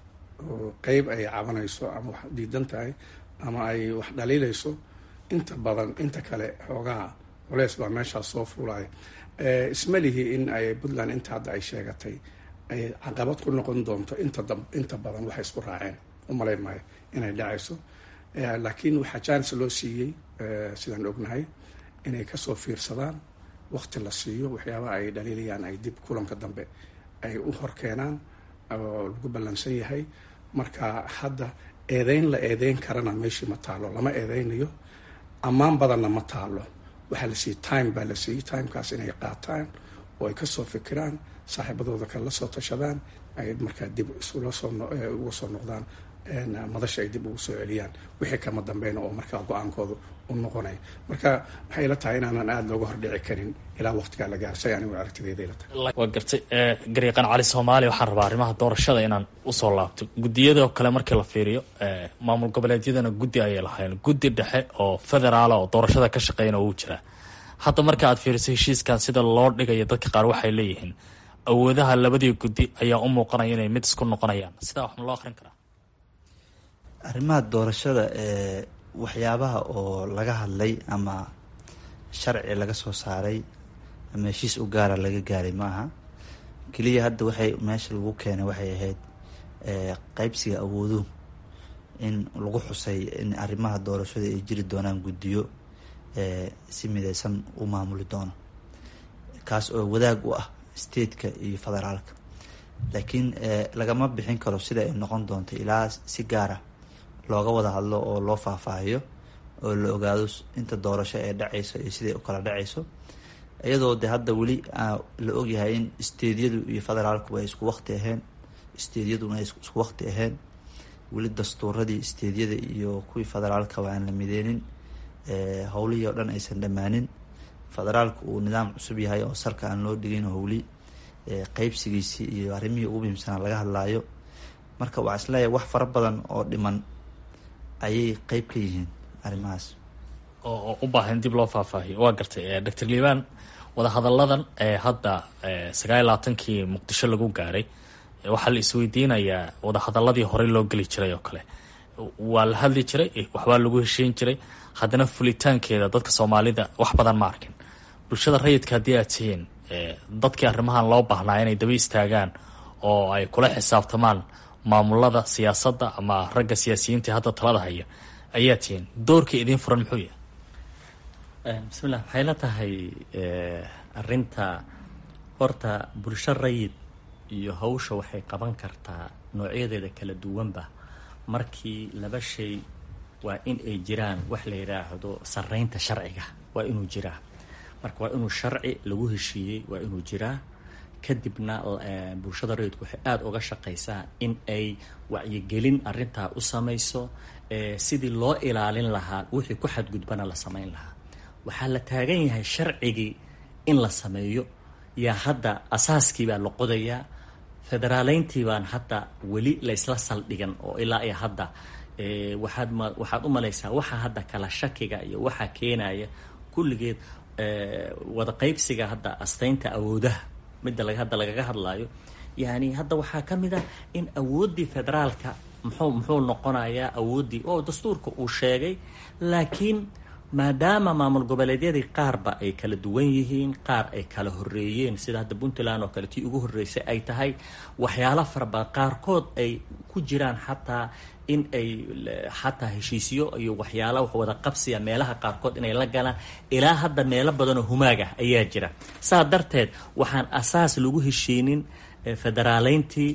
qeyb ay cabanayso ama wax diidan tahay ama ay wax dhaliilayso inta badan inta kale xoogaha culeys baa meeshaas soo fuulaya isma lihi in ay puntland inta hadda ay sheegatay ay caqabad ku noqon doonto inta inta badan waxay isku raaceen umalayn maayo inay dhacayso laakiin waxaa jaanis loo siiyey sidaan ognahay inay kasoo fiirsadaan waqti la siiyo waxyaabaha ay dhaliilayaan ay dib kulanka dambe ay u horkeenaan oo lagu ballansan yahay marka hadda eedeyn la eedeyn karana meeshii ma taalo lama eedeynayo ammaan badanna ma taalo waxaa la siiyey time baa la siiyey timekaas inay qaataan oo ay kasoo fikiraan saaxiibadooda kale la soo tashadaan ay markaa dib isula soo uga soo noqdaan madasha ay dib ugu soo celiyaan wixii kama dambeyna oo markaa go-aankooda u noqonaya marka waxay ila tahay inaanan aada looga hordhici karin ilaa waqtigaa la gaarsay anigu aragtideyda ila tahay waa gartay gariiqan cali soomaaliya waxaan rabaa arrimaha doorashada inaan usoo laabto guddiyadoo kale markii la fiiriyo maamul goboleedyadana guddi ayay lahayn guddi dhexe oo federaala oo doorashada ka shaqeeyana uu jiraa hadda marka aad fiiriso heshiiskan sida loo dhigayo dadka qaar waxay leeyihiin awoodaha labadii guddi ayaa u muuqanaya inay mid isku noqonayaan sidaa wax ma loo akrin karaa arrimaha doorashada ee waxyaabaha oo laga hadlay ama sharci laga soo saaray ama heshiis u gaara laga gaaray ma aha keliya hadda waxay meesha lagu keenay waxay ahayd qeybsiga awooduhu in lagu xusay in arrimaha doorashada ay jiri doonaan guddiyo si mideysan u maamuli doono kaas oo wadaag u ah stateka iyo federaalka laakiin lagama bixin karo sida ay noqon doonto ilaa si gaara looga wada hadlo oo loo faahfaahiyo oo la ogaado inta doorasho ee dhacayso iyo siday u kala dhacayso iyadoo de hadda weli la ogyahay in steedyadu iyo federaalku ay isku waqti ahayn steedyaduna ay isku waqti ahayn weli dastuuradii steedyada iyo kuwii federaalkaba aan la mideynin howlihii oo dhan aysan dhammaanin federaalku uu nidaam cusub yahay oo salka aan loo dhigin howli qeybsigiisii iyo arrimihii ugu muhiimsanaa laga hadlaayo marka waxaa isleeyahay wax fara badan oo dhiman ayay qeyb ka yihiin arrimahaas oo u baahan dib loo faahfaahiyo waa gartay doctor liibaan wadahadalladan ee hadda sagaal iyo labaatankii muqdisho lagu gaaray waxaa la isweydiinayaa wadahadaladii horey loo geli jiray oo kale waa la hadli jiray waxbaa lagu heshiin jiray haddana fulitaankeeda dadka soomaalida wax badan ma arkin bulshada rayidka haddii aad tihiin dadkii arrimahan loo baahnaa inay daba istaagaan oo ay kula xisaabtamaan maamulada siyaasadda ama ragga siyaasiyiinta hadda talada haya ayaa tihiin doorka idiin furan muxuu yahay bismillah waxay la tahay arinta horta bulsho rayid iyo hawsha waxay qaban kartaa noocyadeeda kala duwanba markii laba shay waa in ay jiraan wax la yidhaahdo sareynta sharciga waa inuu jiraa marka waa inuu sharci lagu heshiiyey waa inuu jiraa kadibna bulshada rayidku waxay aada uga shaqaysaa in ay wacyigelin arintaa u samayso sidii loo ilaalin lahaa wixii ku xadgudbana la samayn lahaa waxaa la taagan yahay sharcigii in la sameeyo yaa hadda asaaskii baa la qodayaa federaaleyntii baan hadda weli laysla saldhigan oo ilaa iyo hadda waxaad ma waxaad u malaysaa waxa hadda kala shakiga iyo waxaa keenaya kulligeed wada qaybsiga hadda astaynta awoodaha midda laga hadda lagaga hadlaayo yani hadda waxaa ka mid ah in awooddii federaalka muxuu muxuu noqonayaa awooddii oo dastuurka uu sheegay laakiin maadaama maamul goboleedyadii qaarba ay kala duwan yihiin qaar ay kala horeeyeen sida hadda puntland oo kale tii ugu horreysay ay tahay waxyaalo farabadan qaarkood ay ku jiraan xataa in ay xataa heshiisyo iyo waxyaala wax wada qabsiya meelaha qaarkood inay la galaan ilaa hadda meelo badanoo humaag ah ayaa jira saa darteed waxaan asaas lagu heshiinin federaaleyntii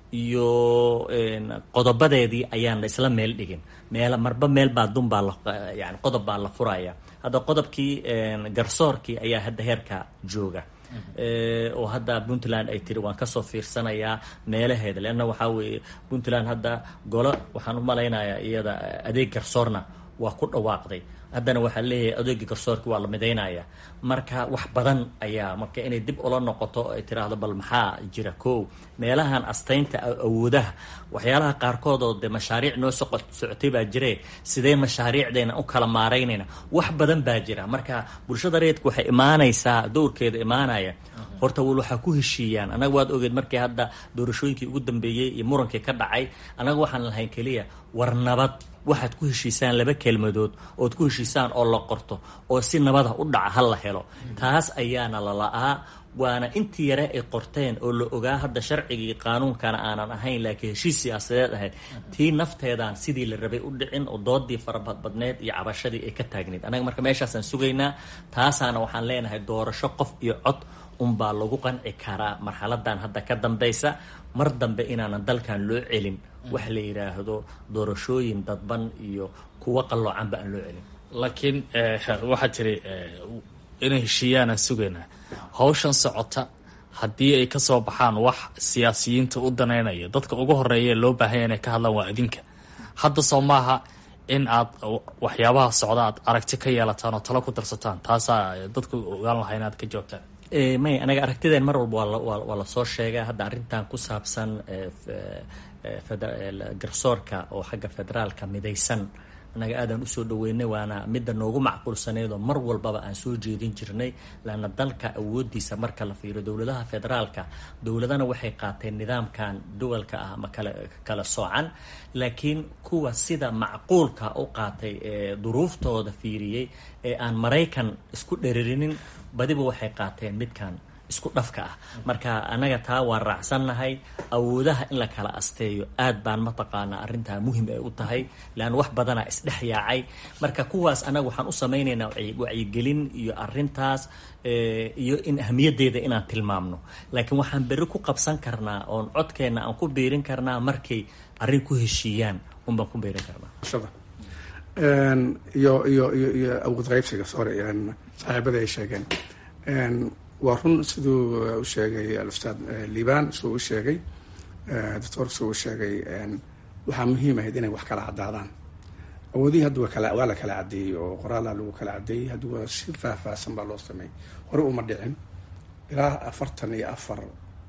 iyo qodobadeedii ayaan la isla meel dhigin meel marba meel baa dun baa la yani qodob baa la furaya hadda qodobkii garsoorkii ayaa hadda heerka jooga oo hadda puntland ay tiri waan kasoo fiirsanayaa meelaheeda leanna waxaa weeye puntland hadda golo waxaan u malaynayaa iyada adeeg garsoorna waa ku dhawaaqday haddana waxaa leeyahay adeegi garsoorki waa la midaynaya marka wax badan ayaa marka inay dib ula noqoto ay tiraahdo bal maxaa jira ko meelahan astaynta awoodaha waxyaalaha qaarkood oo de mashaariic noo socotay baa jire sidee mashaariicdeena u kala maaraynayna wax badan baa jira marka bulshada reedka waxay imaanaysaa dowrkeeda imaanaya horta wal waxaa ku heshiiyaan anaga waad ogeed markii hadda doorashooyinkii ugu dambeeyey iyo murankii ka dhacay anaga waxaan lahayn keliya war nabad waxaad ku heshiisaan laba kelmadood ood ku heshiisaan oo la qorto oo si nabada u dhaca ha la helo taas ayaana la la-aa waana intii yare ay qorteen oo la ogaa hadda sharcigii qaanuunkana aanan ahayn laakiin heshiis siyaasadeed ahayd tii nafteedaan sidii la rabay u dhicin oo doodii farabadbadneed iyo cabashadii ay ka taagneyd anaga marka meeshaasaan sugaynaa taasaana waxaan leenahay doorasho qof iyo cod unbaa lagu qanci karaa marxaladan hadda ka dambaysa mar dambe inaanan dalkan loo celin wax la yidhaahdo doorashooyin dadban iyo kuwo qalloocanba aan loo celin laakiin waxaad tiri inay heshiiyaanaan sugaynaa hawshan socota haddii ay ka soo baxaan wax siyaasiyiinta u danaynaya dadka ugu horeeya loo baahanya inay ka hadlaan waa adinka hadda soo maaha in aad waxyaabaha socda aad aragti ka yeelataan oo talo ku darsataan taasaa dadku ogaan lahaa inaad ka joogtaan may anaga aragtideen mar walba waa lasoo sheega hadda arrintan ku saabsan garsoorka oo xagga federaalka midaysan anaga aadaan usoo dhaweynay waana midda noogu macquulsaneyd oo mar walbaba aan soo jeedin jirnay laana dalka awoodiisa marka la fiiriyo dowladaha federaalka dowladana waxay qaateen nidaamkan duwalka ah ama kala kala soocan laakiin kuwa sida macquulka u qaatay ee duruuftooda fiiriyey ee aan maraykan isku dheririnin badiba waxay qaateen midkan isku dhafka ah marka anaga taa waan raacsannahay awoodaha in la kala asteeyo aad baan mataqaanaa arrintaa muhim ay u tahay leanna wax badanaa isdhex yaacay marka kuwaas anaga waxaan u samaynaynaa wacyigelin iyo arrintaas iyo in ahmiyaddeeda inaan tilmaamno laakiin waxaan berri ku qabsan karnaa oon codkeenna aan ku biirin karnaa markay arrin ku heshiiyaan unbaan ku biirin karnaa iyo iyo iyo iyo awood qaybsiga sorry saaxiibada ay sheegeen waa run siduu u sheegay alustaad liban siduu u sheegay doctor siduu u sheegay waxaa muhiim ahayd inay wax kala caddaadaan awoodihii hadda waa kala waa la kala caddeeyey oo qoraalaa lagu kala caddeeyey hadda waa si faahfaahsan baa loo sameeyey hore uma dhicin ilaa afartan iyo afar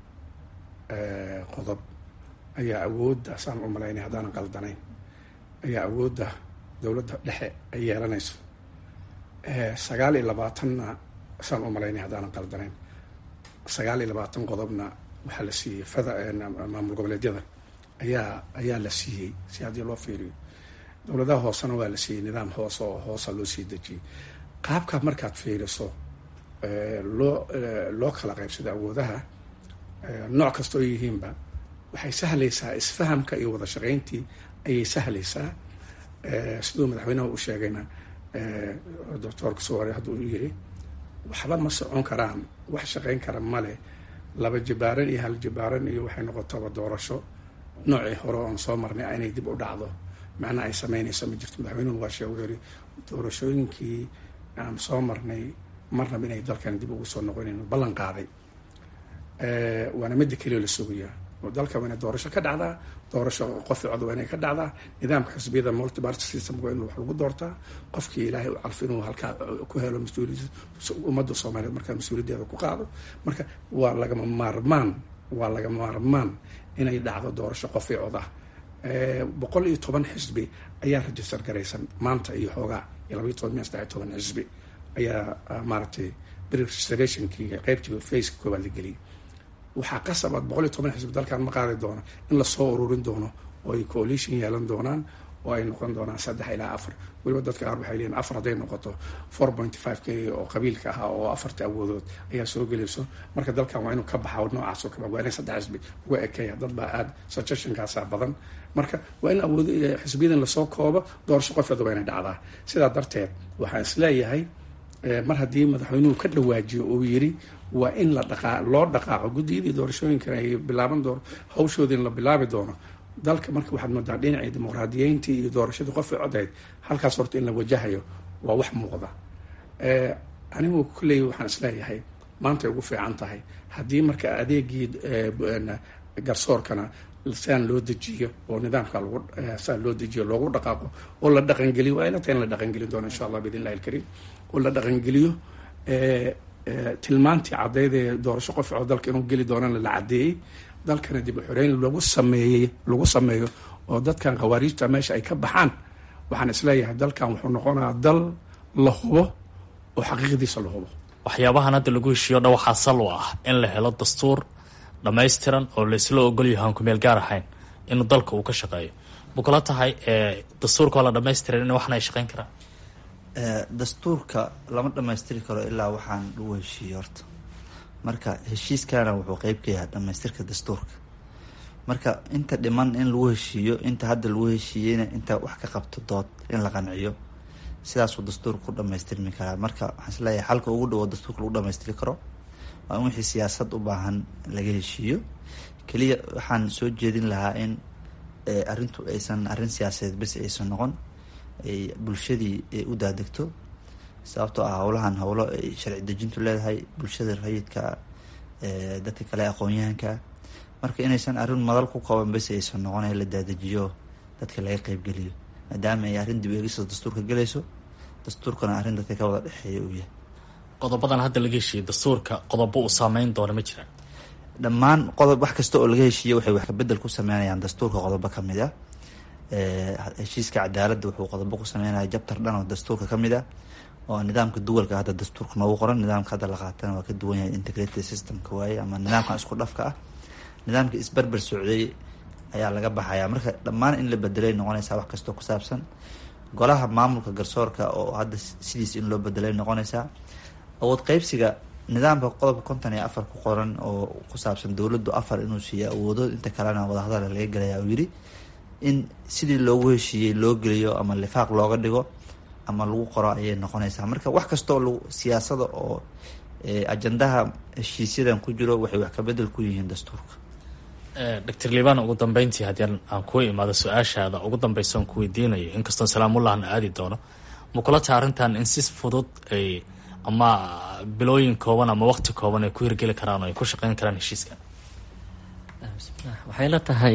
qodob ayaa awoodda saan u malaynay haddaanan qaldanayn ayaa awoodda dowladda dhexe ay yeelanayso sagaal iyo labaatanna saan u malaynay haddaanan qaldanayn sagaal iyo labaatan qodobna waxaa la siiyey fada maamul goboleedyada ayaa ayaa la siiyey si haddii loo fiiriyo dowladaha hoosena waa la siiyey nidaam hoose oo hoosa loo sii dejiyey qaabkaa markaad fiiriso loo loo kala qaybsado awoodaha nooc kasta oo yihiinba waxay sahlaysaa isfahamka iyo wada shaqayntii ayay sahlaysaa siduu madaxweynaha u sheegayna doctoorka soware hadduu u yiri waxba ma socon karaan wax shaqayn kara male laba jibaaran iyo hal jibaaran iyo waxay noqotaba doorasho noocii hore oon soo marnay inay dib u dhacdo macnaa ay sameynayso ma jirto madaxweynuhu waa sheeg wuxuu yiri doorashooyinkii aan soo marnay marnaba inay dalkan dib ugu soo noqonayn ballan qaaday waana midda keliya la sugayaa oo dalka waa inay doorasho ka dhacdaa doorasho qofi cod waa inay ka dhacdaa nidaamka xisbiyada multiparty system waa in wax lagu doortaa qofkii ilaahay u calfo inuu halkaa ku helo mas-uuliyad ummadda soomaaliyeed markaa mas-uuliyaddeeda ku qaado marka waa lagama maarmaan waa lagama maarmaan inay dhacdo doorasho qofi cod ah boqol iyo toban xisbi ayaa register garaysan maanta iyo xoogaa iyo labaiyo toban miya saddex iyo toban xisbi ayaa maaragtay registrationkii qeybtii faceka koowaad la geliyay waxaa qasabaad boqol iyo toban xisbi dalkan ma qaadi doono in lasoo ururin doono oo ay coalition yeelan doonaan oo ay noqon doonaan saddex ilaa afar weliba dadka qaar waxay leeyihin afar hadday noqoto four point five k oo qabiilka ahaa oo afarta awoodood ayaa soo gelayso marka dalkan waa inuu ka baxa noocaas oo kale waa inay saddex xisbi uga ekeeya dad baa aada suggestionkaasaa badan marka waa in awood xisbiyadan lasoo koobo doorasho qofeeda waa inay dhacdaa sidaa darteed waxaan isleeyahay mar haddii madaxweynuhu ka dhawaajiyo uu yiri waa in la dhaqaa loo dhaqaaqo guddiyadii doorashooyinkan ay bilaaban doono hawshoodii in la bilaabi doono dalka marka waxaad moodaa dhinacii dimuqraadiyeyntii iyo doorashadii qofay codayd halkaas horta in la wajahayo waa wax muuqda anigu kulley waxaan isleeyahay maantay ugu fiican tahay haddii marka adeegii garsoorkana saan loo dejiyo oo nidaamka lagu saan loo dejiyo loogu dhaqaaqo oo la dhaqangeliyo waa ila tahay in la dhaqangelin doono insha allah biidn illahi alkariim oo la dhaqangeliyo tilmaantii caddeyd ee doorasho qof oo dalka inuu geli doonana la caddeeyey dalkana dib u xoreyn lagu sameeyey lagu sameeyo oo dadkan khawaariijta meesha ay ka baxaan waxaan isleeyahay dalkan wuxuu noqonayaa dal la hubo oo xaqiiqdiisa la hubo waxyaabahan hadda lagu heshiiyo dhan waxaa sal u ah in la helo dastuur dhammaystiran oo laysla ogolyahay aan kumeel gaar ahayn inuu dalka uu ka shaqeeyo ma kula tahay dastuurkao la dhamaystiran in waxna ay shaqeyn karaan dastuurka lama dhamaystiri karo ilaa waxaan lagu heshiiyo horta marka heshiiskana wuxuu qeyb ka yahay dhamaystirka dastuurka marka inta dhiman in lagu heshiiyo inta hadda lagu heshiiyeyna inta wax ka qabto dood in la qanciyo sidaasuu dastuurka ku dhamaystirmi karaa marka waxaan isleeyahay xalka ugu dhawo dastuurka lagu dhamaystiri karo waa in wixii siyaasad u baahan laga heshiiyo keliya waxaan soo jeedin lahaa in arrintu aysan arrin siyaasadeed bes aysan noqon ay bulshadii u daadegto sababtoo ah howlahan howlo ay sharci dejintu leedahay bulshada rayidka dadka kale aqoon-yahanka marka inaysan arrin madal ku kooban bes aysan noqon ee la daadejiyo dadka laga qeybgeliyo maadaama ay arrin dib eegista dastuurka gelayso dastuurkana arrin dadka ka wada dhexeeya uu yahay qodobadan hadda laga heshiiyey dastuurka qodobo uu saameyn doona ma jiraan dhammaan qodob wax kasta oo laga heshiiye waxay wax kabedel ku sameynayaan dastuurka qodobo kamid ah heshiiska cadaaladda wuxuu qodobo ku sameynaya jabtar dhan oo dastuurka kamid ah oo nidaamka duwalka hadda dastuurka noogu qoran nidaamka hadda la qaatana waa ka duwan yahay integrated systemka waaye ama nidaamkan isku dhafka ah nidaamka isberber socday ayaa laga baxaya marka dhammaan in la bedelay noqonaysaa wax kastoo ku saabsan golaha maamulka garsoorka oo hadda sidiis in loo bedelay noqonaysaa awood qeybsiga nidaamka qodobka konton iyo afar ku qoran oo ku saabsan dowladdu afar inuu siiya awoodood inta kalena wadahadala laga gelaya uu yidhi in sidii loogu heshiiyey loo geliyo ama lifaaq looga dhigo ama lagu qoro ayay noqonaysaa marka wax kastoo lagu siyaasada oo ajandaha heshiisyadan ku jiro waxay wax kabedel ku yihiin dastuurka doctor liban ugu dambeyntii haddii aan kuu imaado su-aashaada ugu dambeysa on ku weydiinayo inkastoon salaamullahna aadi doono ma kula taha arrintan in si fudud ay ama bilooyin kooban ama waqti kooban ay ku hirgeli karaan oo ay ku shaqeyn karaan heshiiskan bismillah waxay la tahay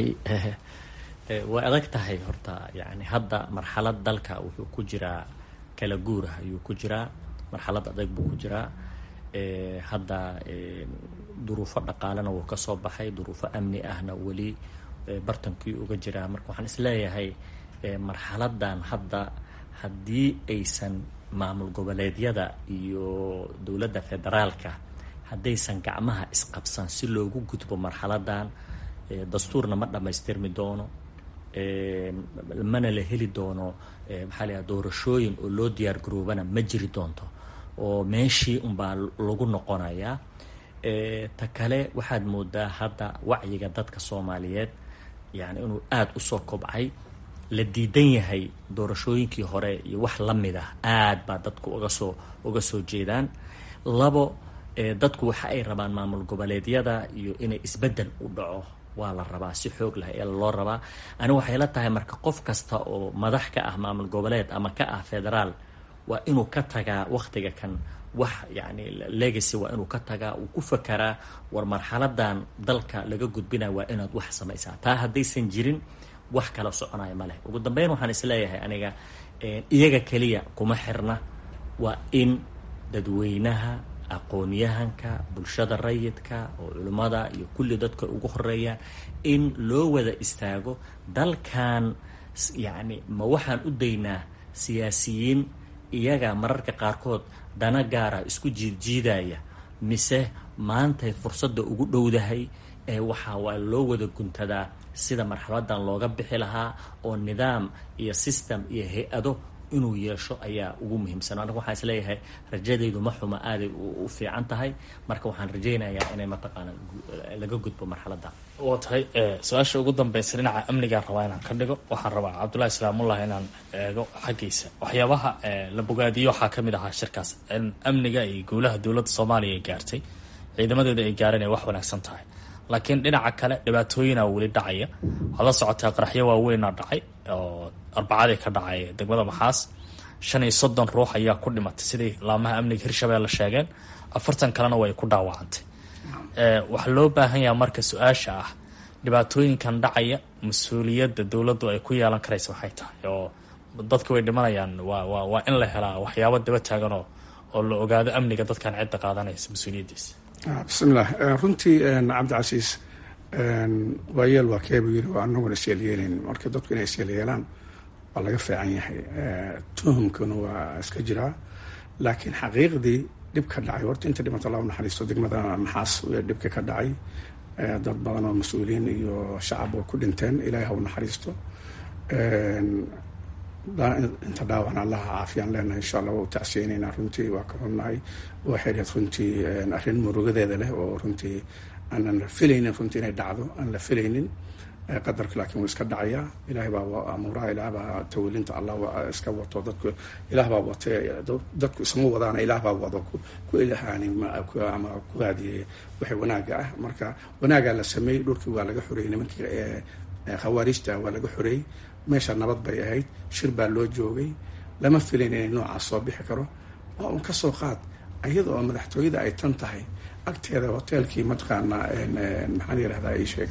way adag tahay horta yani hadda marxalad dalka wuxuu ku jiraa kala guur ah ayuu ku jiraa marxalad adag buu ku jiraa hadda duruufo dhaqaalena wuu ka soo baxay duruufo amni ahna weli bartankii uga jiraa marka waxaan isleeyahay marxaladan hadda haddii aysan maamul goboleedyada iyo dowladda federaalka haddaysan gacmaha isqabsan si loogu gudbo marxaladan dastuurna ma dhammaystirmi doono mana la heli doono maxaa layaha doorashooyin oo loo diyaar garoobana ma jiri doonto oo meeshii unbaa lagu noqonayaa ta kale waxaad moodaa hadda wacyiga dadka soomaaliyeed yani inuu aada usoo kobcay la diidan yahay doorashooyinkii hore iyo wax la mid ah aad baa dadku uga soo uga soo jeedaan labo dadku waxa ay rabaan maamul goboleedyada iyo inay isbeddel u dhaco waa la rabaa si xoog lah ee loo rabaa anigu waxay la tahay marka qof kasta oo madax ka ah maamul goboleed ama ka ah federaal waa inuu ka tagaa waktiga kan wax yani legacy waa inuu ka tagaa uu ku fakaraa war marxaladan dalka laga gudbinaya waa inaad wax samaysaa taa haddaysan jirin wax kala soconaya ma leh ugu dambeyn waxaan isleeyahay aniga iyaga keliya kuma xirna waa in dadweynaha aqoon-yahanka bulshada rayidka oo culimmada iyo kulli dadka ugu horeeya in loo wada istaago dalkan yacni ma waxaan u daynaa siyaasiyiin iyaga mararka qaarkood dana gaara isku jiidjiidaya mise maantay fursadda ugu dhowdahay ee waxaa waa loo wada guntadaa sida marxaladan looga bixi lahaa oo nidaam iyo system iyo hay-ado inuu yeesho ayaa ugu muhiimsan aniga waxaan isleeyahay rajadaydu ma xuma aaday u fiican tahay marka waxaan rajaynayaa inay mataqaana laga gudbo marxaladda waa tahay su-aasha ugu dambeysa dhinaca amnigaan rabaa inaan ka dhigo waxaan rabaa cabdullahi islaamullah inaan eego xaggiisa waxyaabaha la bogaadiyo waxaa ka mid ahaa shirkaas in amniga iyo guulaha dowladda soomaaliya ay gaartay ciidamadeeda ay gaareen ay wax wanaagsan tahay laakiin dhinaca kale dhibaatooyinaa weli dhacaya waxaad la socotaa qaraxyo waaweynaa dhacay oo arbacadii ka dhacay degmada maxaas shan iyo soddon ruux ayaa ku dhimatay sidii laamaha amniga hirshabeelle sheegeen afartan kalena way ku dhaawacantay waxaa loo baahan yaha marka su-aasha ah dhibaatooyinkan dhacaya mas-uuliyadda dowladdu ay ku yeelan karaysa maxay tahay oo dadka way dhimanayaan waa waa waa in la helaa waxyaabo daba taagan oo oo la ogaado amniga dadkan cidda qaadanaysa mas-uuliyaddiisa bismillaah runtii cabdicasiis waayeel waa keebu yiri waa anaguna isyeelyeelayn marka dadku inay isyeelyeelaan waa laga fiican yahay tuhumkuna waa iska jiraa laakiin xaqiiqdii dhib ka dhacay horta inta dhimata allah naxariisto degmada maxaas dhibka ka dhacay dad badan oo mas-uuliyiin iyo shacab oo ku dhinteen ilaahay haw naxariisto inta dhaawacan allaha caafiyaan leenahay insha allah waa u tacsiyeyneynaa runtii waa ka xunnahay waxay dhahed runtii arrin murugadeeda leh oo runtii aanan filaynin runtii inay dhacdo aan la filaynin qadarka laakiin wuu iska dhacayaa ilahay baa amuuraha ilaah baa tawilinta allah iska wato dadku ilaah baa wate dadku isma wadaana ilaah baa wado ku ilahaani ama ku haadiyey waxay wanaaga ah marka wanaagaa la sameeyey dhulkii waa laga xoreeyey nimankii khawaarijta waa laga xoreeyey meesha nabad bay ahayd shir baa loo joogay lama filayn inay noocaas soo bixi karo waa un kasoo qaad iyada oo madaxtooyada ay tan tahay agteeda hoteelkii mataqaana maxaan yirahdaa ii sheeg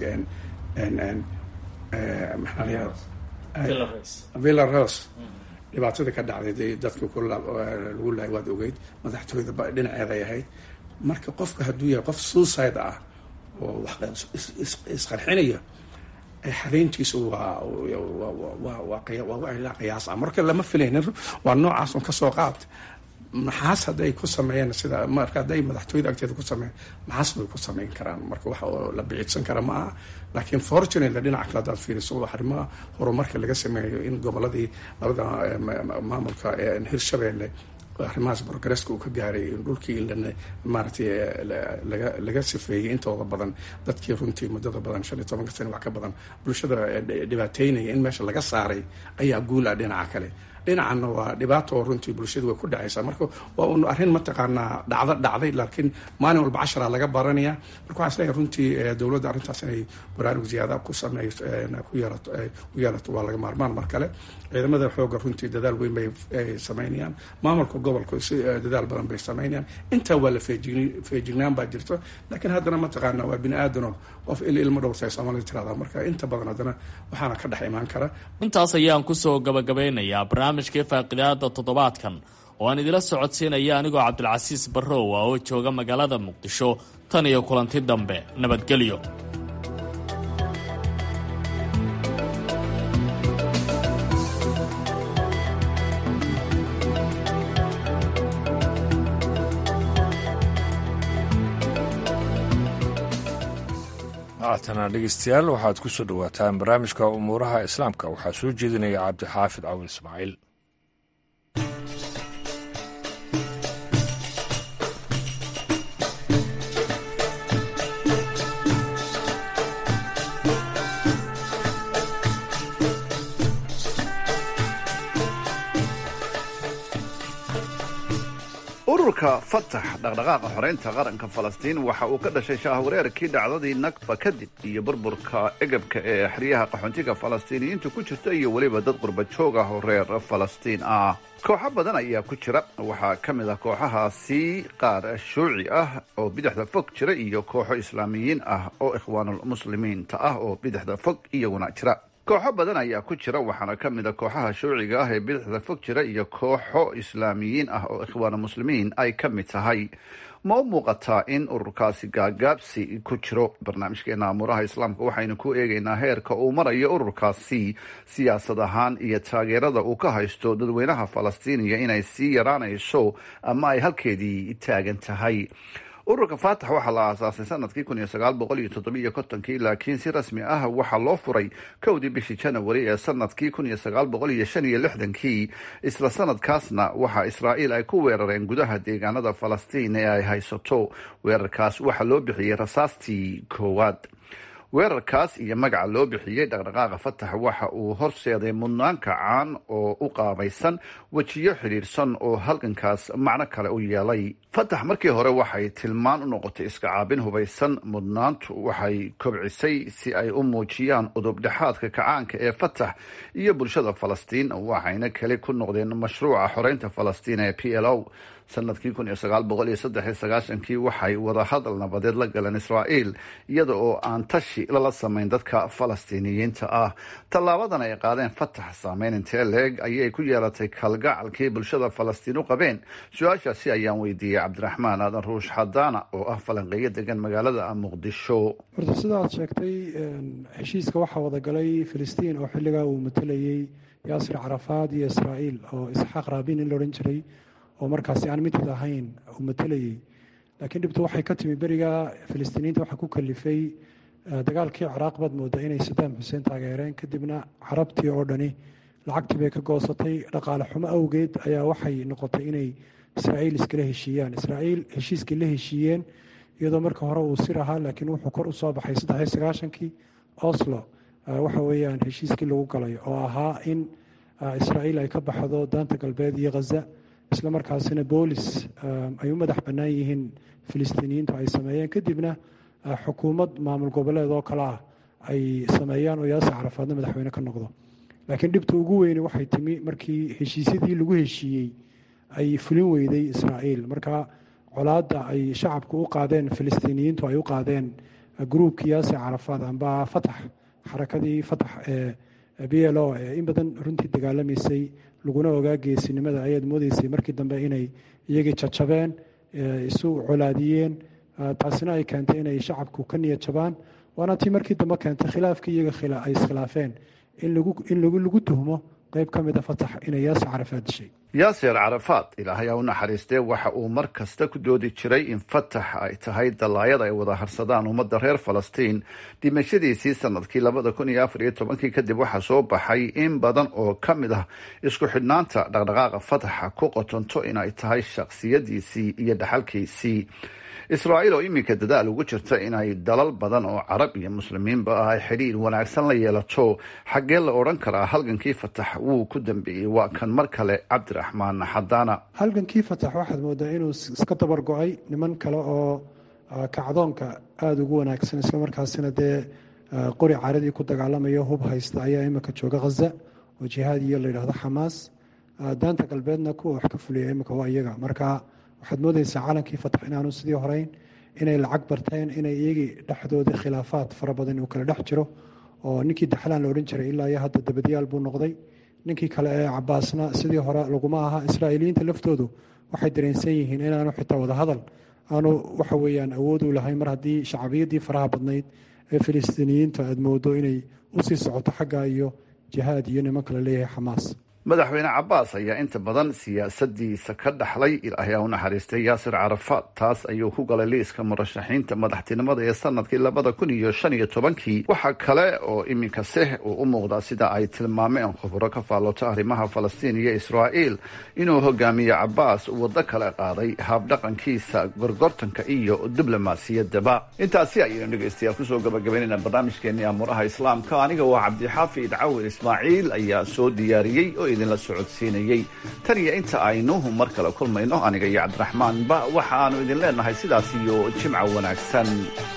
villa rose dhibaatada ka dhacday dadkii lagu lahay waad ogeyd madaxtooyada dhinaceeday ahayd marka qofka hadduu yahay qof suicide ah oo wax isqarxinaya xareyntiisu waa waa qiyaas ah marka lama filaynin waa noocaas un kasoo qaad maxaas hadday ku sameeyeen sida marka hadday madaxtooyada agteeda ku sameeyen maxaas bay ku sameyn karaan marka wax la biciidsan kara ma aha laakiin fortunately dhinaca kale hadaad fiiriso arrimaha horumarka laga sameeyo in goboladii labada maamulka hirshabeelle arrimahaas progresska uu ka gaaray dhulkii maaragtay laga laga sifeeyey intooda badan dadkii runtii muddada badan shan iyo tobanka sane wax ka badan bulshada dhibaateynaya in meesha laga saaray ayaa guul ah dhinaca kale dhinacanna waa dhibaato oo runtii bulshadu way ku dhacaysaa marka waa un arrin mataqaanaa dhacdo dhacday laakiin maalin walba cashara laga baranaya marka waxaan isleeyahay runtii dowladda arrintaas inay baraarug ziyaada ku samey ku yeelato u yeelato waa laga maarmaan mar kale ciidamada xooga runtii dadaal weyn bay sameynayaan maamulka gobolka si dadaal badan bay sameynayaan intaa waa la feejign feejignaan baa jirto laakiin haddana mataqaana waa bini aadano qof il ilmo dhowrtay soomaalida tirahdaa marka inta badan haddana waxaana ka dhex imaan kara intaas ayaan kusoo gabagabeynayaa barnaamijkii faaqidaada toddobaadkan oo aan idila socodsiinaya anigoo cabdilcasiis barrowa oo jooga magaalada muqdisho tan iyo kulanti dambe nabadgelyo haatana dhegeystayaal waxaad ku soo dhowaataan barnaamijka umuuraha islaamka waxaa soo jeedinaya cabdixaafid cawin ismaaciil ururka fatax dhaqdhaqaaqa xoreynta qaranka falastiin waxa uu ka dhashay shaahwareerkii dhacdadii nakba kadib iyo burburka egabka ee xeryaha qaxoontiga falastiiniyiintu ku jirta iyo weliba dad qurba joog ah oo reer falastiin ah kooxo badan ayaa ku jira waxaa ka mid ah kooxahaasi qaar shuuci ah oo bidixda fog jira iyo kooxo islaamiyiin ah oo ikhwaanulmuslimiinta ah oo bidixda fog iyaguna jira kooxo badan ayaa ku jira waxaana ka mid a kooxaha shuuciga ah ee bidixda fog jira iyo kooxo islaamiyiin ah oo ikhwaana muslimiin ay ka mid tahay ma u muuqataa in ururkaasi gaagaabsi ku jiro barnaamijkeena amuuraha islaamka waxaynu ku eegaynaa heerka uu marayo ururkaasi siyaasad ahaan iyo taageerada uu ka haysto dadweynaha falastiiniya inay sii yaraanayso ama ay halkeedii taagan tahay ururka faatax waxaa la aasaasay sanadkii kun iyo sagaal boqol iyo toddobiyo kontonkii laakiin si rasmi ah waxaa loo furay kowdii bishii janawari ee sanadkii kun iyo sagaal boqol iyo shan iyo lixdankii isla sanadkaasna waxaa israa'iil ay ku weerareen gudaha deegaanada falastiin ee ay haysato weerarkaas waxaa loo bixiyey rasaastii koowaad weerarkaas iyo magaca loo bixiyey dhaqdhaqaaqa fatax waxa uu horseeday mudnaan kacaan oo u qaabaysan wejiyo xidhiidhsan oo halgankaas macno kale u yeelay fatax markii hore waxay tilmaan u noqotay iska caabin hubaysan mudnaantu waxay kobcisay si ay u muujiyaan udubdhexaadka kacaanka ee fatax iyo bulshada falastiin waxayna keli ku noqdeen mashruuca xoreynta falastiin ee p l o sanadkii kun iyo sagaal boqol iyo saddex iyo sagaashankii waxay wadahadal nabadeed la galeen israa'iil iyada oo aan tashi lala samayn dadka falastiiniyiinta ah tallaabadan ay qaadeen fatax saameyn intee leeg ayay ku yeelatay kalgacalkii bulshada falastiin u qabeen su-aashaasi ayaan weydiiyey cabdiraxmaan aadan ruush xadaana oo ah falanqeeyo degan magaalada muqdisho horta sida aad sheegtay heshiiska waxaa wadagalay filistiin oo xilligaa uu matalayey yaasir carafaad iyo israa'iil oo isxaaq raabin in la odhan jiray oo markaasi aan midid ahayn uu matalayey laakiin dhibtu waxay ka timi beriga filistiiniyiinta waxaa ku kalifay dagaalkii ciraaq baad mooda inay sadaam xuseen taageereen kadibna carabtii oo dhani lacagtii bay ka goosatay dhaqaale xumo awgeed ayaa waxay noqotay inay israa'iil iskala heshiiyaan israa'iil heshiiskii la heshiiyeen iyadoo marka hore uu sir ahaa laakiin wuxuu kor u soo baxay saddexiyo sagaashankii oslo waxa weeyaan heshiiskii lagu galay oo ahaa in israa'iil ay ka baxdo daanta galbeed iyo khaza isla markaasina boolis ay u madax bannaan yihiin filistiiniyiintu ay sameeyeen kadibna xukuumad maamul goboleed oo kale ah ay sameeyaan oo yaasir carafaadna madaxweyne ka noqdo laakiin dhibta ugu weyne waxay timi markii heshiisyadii lagu heshiiyey ay fulin weyday israa'iil marka colaadda ay shacabku u qaadeen filistiiniyiintu ay u qaadeen gruubkii yaasir carafaad amba fatax xarakadii fatax ee b l o ee in badan runtii dagaalamaysay laguna ogaa geesinimada ayaad moodeysay markii dambe inay iyagii jajabeen isu colaadiyeen taasina ay keentay inay shacabku ka niyad jabaan waana tii markii dambe keentay khilaafkii iyaga ay iskhilaafeen in lagu tuhmo qeyb ka mid a fatax inay yaasir carafaad dishay yaasir carafaad ilaahay ha u naxariistee waxa uu mar kasta ku doodi jiray in fatax ay tahay dallaayada ay wada harsadaan ummadda reer falastiin dhimashadiisii sanadkii labada kun iyo afar iyo tobankii kadib waxaa soo baxay in badan oo ka mid ah isku xidhnaanta dhaqdhaqaaqa fataxa ku qotonto in ay tahay shakhsiyadiisii iyo dhaxalkiisii israa'iil oo iminka dadaal ugu jirta inay dalal badan oo carab iyo muslimiinba ah ay xidhiir wanaagsan la yeelato xaggee la odhan karaa halgankii fatax wuu ku dambeeyey waa kan mar kale cabdiraxmaan xadaana halgankii fatax waxaad moodaa inuu iska dabar go-ay niman kale oo kacdoonka aada ugu wanaagsan islamarkaasina dee qori caradii ku dagaalamaya hub haysta ayaa imika jooga khaza oo jihaad iyo layidhahdo xamaas daanta galbeedna kuwa wax ka fuliya imika waa iyaga marka waxaad moodeysaa calankii fatax inaanu sidii horeyn inay lacag barteen inay iyagii dhexdooda khilaafaad fara badan uu kala dhex jiro oo ninkii daxlaan la odhan jiray ilaa iyo hadda dabadyaal buu noqday ninkii kale ee cabaasna sidii hore laguma aha israa'iiliyiinta laftoodu waxay dareensan yihiin inaanu xitaa wadahadal aanu waxa weeyaan awood u lahayn mar haddii shacbiyadii faraha badnayd ee filistiiniyiinta aad moodo inay usii socoto xagga iyo jihaad iyo niman kale leeyahay xamaas madaxweyne cabaas ayaa inta badan siyaasadiisa ka dhaxlay ilaahay u naxariistay yaasir carafaad taas ayuu ku galay liiska murashaxiinta madaxtinimada ee sanadkii labada kun iyo shan iyo tobankii waxaa kale oo iminka seh uu u muuqdaa sida ay tilmaameen khuburo ka faallota arrimaha falastiin iyo israa'iil inuu hogaamiye cabaas waddo kale qaaday habdhaqankiisa gorgortanka iyo diblomaasiyaddaba intaasi ayaynu dhegaystayaal kusoo gabagabaynayna barnaamijkeenii amuuraha islaamka aniga waa cabdixaafid cawir ismaaciil ayaa soo diyaariyey oo idinla socodsiinayey tan iyo inta aynu mar kale kulmayno aniga iyo cabdiraxmaanba waxa aanu idin leenahay sidaas iyo jimca wanaagsan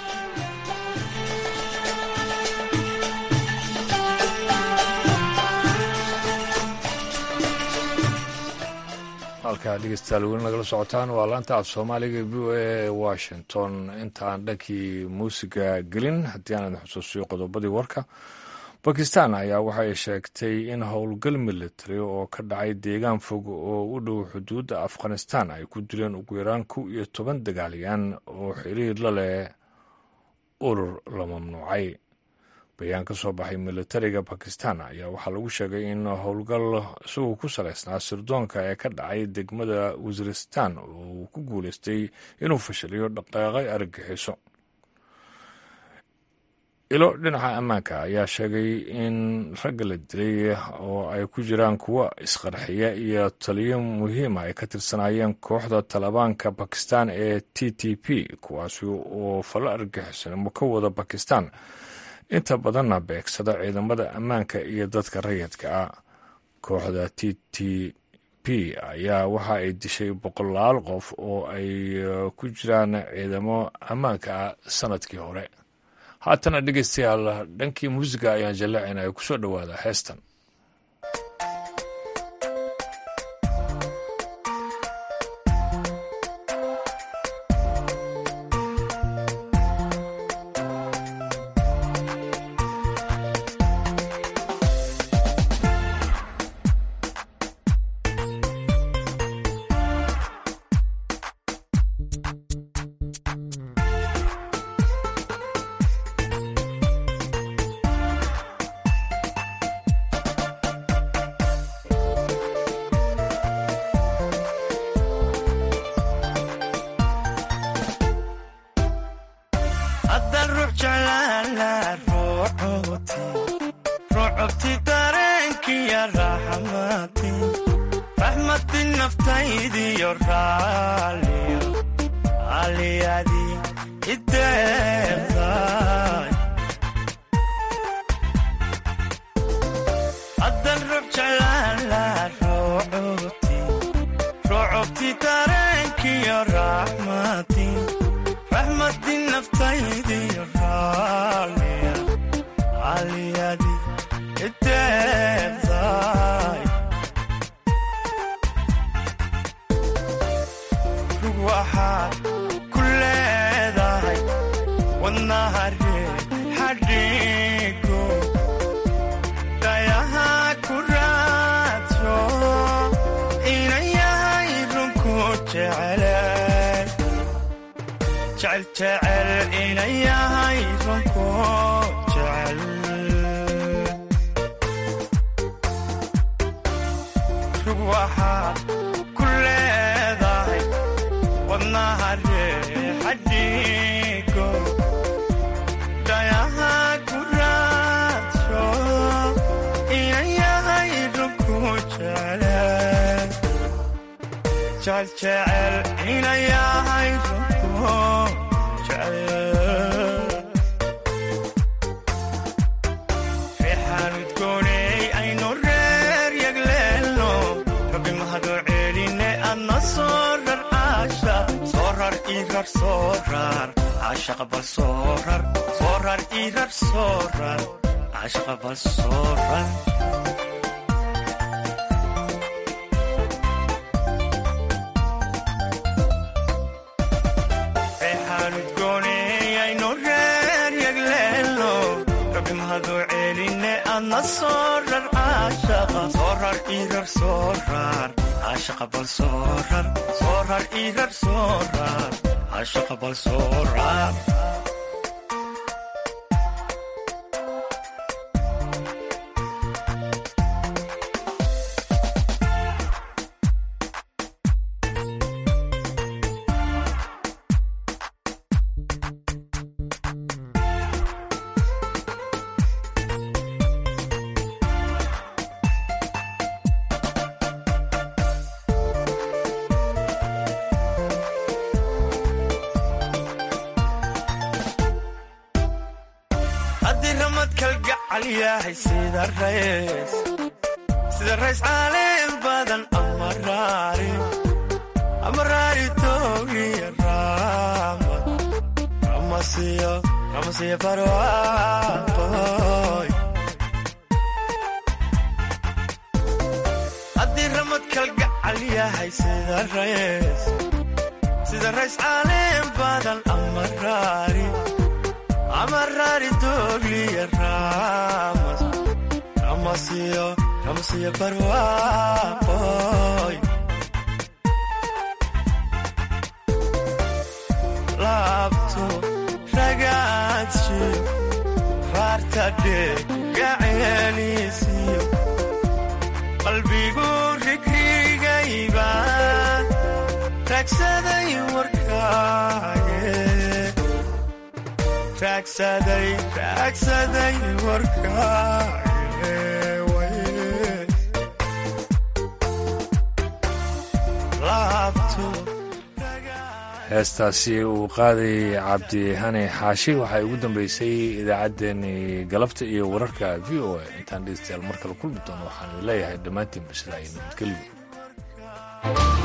halkaa dhegeystayaal weli nagala socotaan waa laanta af soomaaliga v o a washington intaan dhankii muusiga gelin haddii aan idin xusuusiyo qodobadii warka bakistan ayaa waxay sheegtay in howlgal military oo ka dhacay deegaan fog oo u dhow xuduudda afghanistan ay ku dileen ugu yaraan kow iyo toban dagaalyan oo xiriir la leh urur la mamnuucay bayaan ka soo baxay militariga bakistan ayaa waxaa lagu sheegay in howlgal isagoo ku salaysnaa sirdoonka ee ka dhacay degmada wasiristan oo uu ku guuleystay inuu fashiliyo dhaqaaqay argagixiso ilo dhinaca ammaanka ayaa sheegay in ragga la dilay oo ay ku jiraan kuwa isqarxiya iyo taliyo muhiima ay ka tirsanaayeen kooxda talibaanka bakistan ee t t p kuwaasi oo falo argagixisanimo ka wada bakistan inta badanna beegsada ciidamada ammaanka iyo dadka rayidka ah kooxda t t p ayaa waxa ay dishay boqolaal qof oo ay ku jiraan ciidamo ammaanka ah sanadkii hore haatana dhegeystayaal dhankii muusiga ayaan jallacayna ay kusoo dhowaada heestan sida rays caalim badan amaraari toogiya raamad ramasiyo barwaaqoy haddii ramad kalgacal yahay sida rays sida rays caalim badan amaraari amaraari toogliya raamad ramasiyo ramasiyo barwaaqoy laabto ragaadshiyo raarta gaceeliisiyo qalbigu rigrigayba raagsaday warkaaye raagsaday raagsaday warkaaye laabto heestaasi uu qaaday cabdi hani xaashi waxay ugu dambeysay idaacaddeenii galabta iyo wararka v o a intaan dhegeystayaal mar kale kulmi doono waxaan leeyahay dhammaantiin basidaa iyo nabadgelyo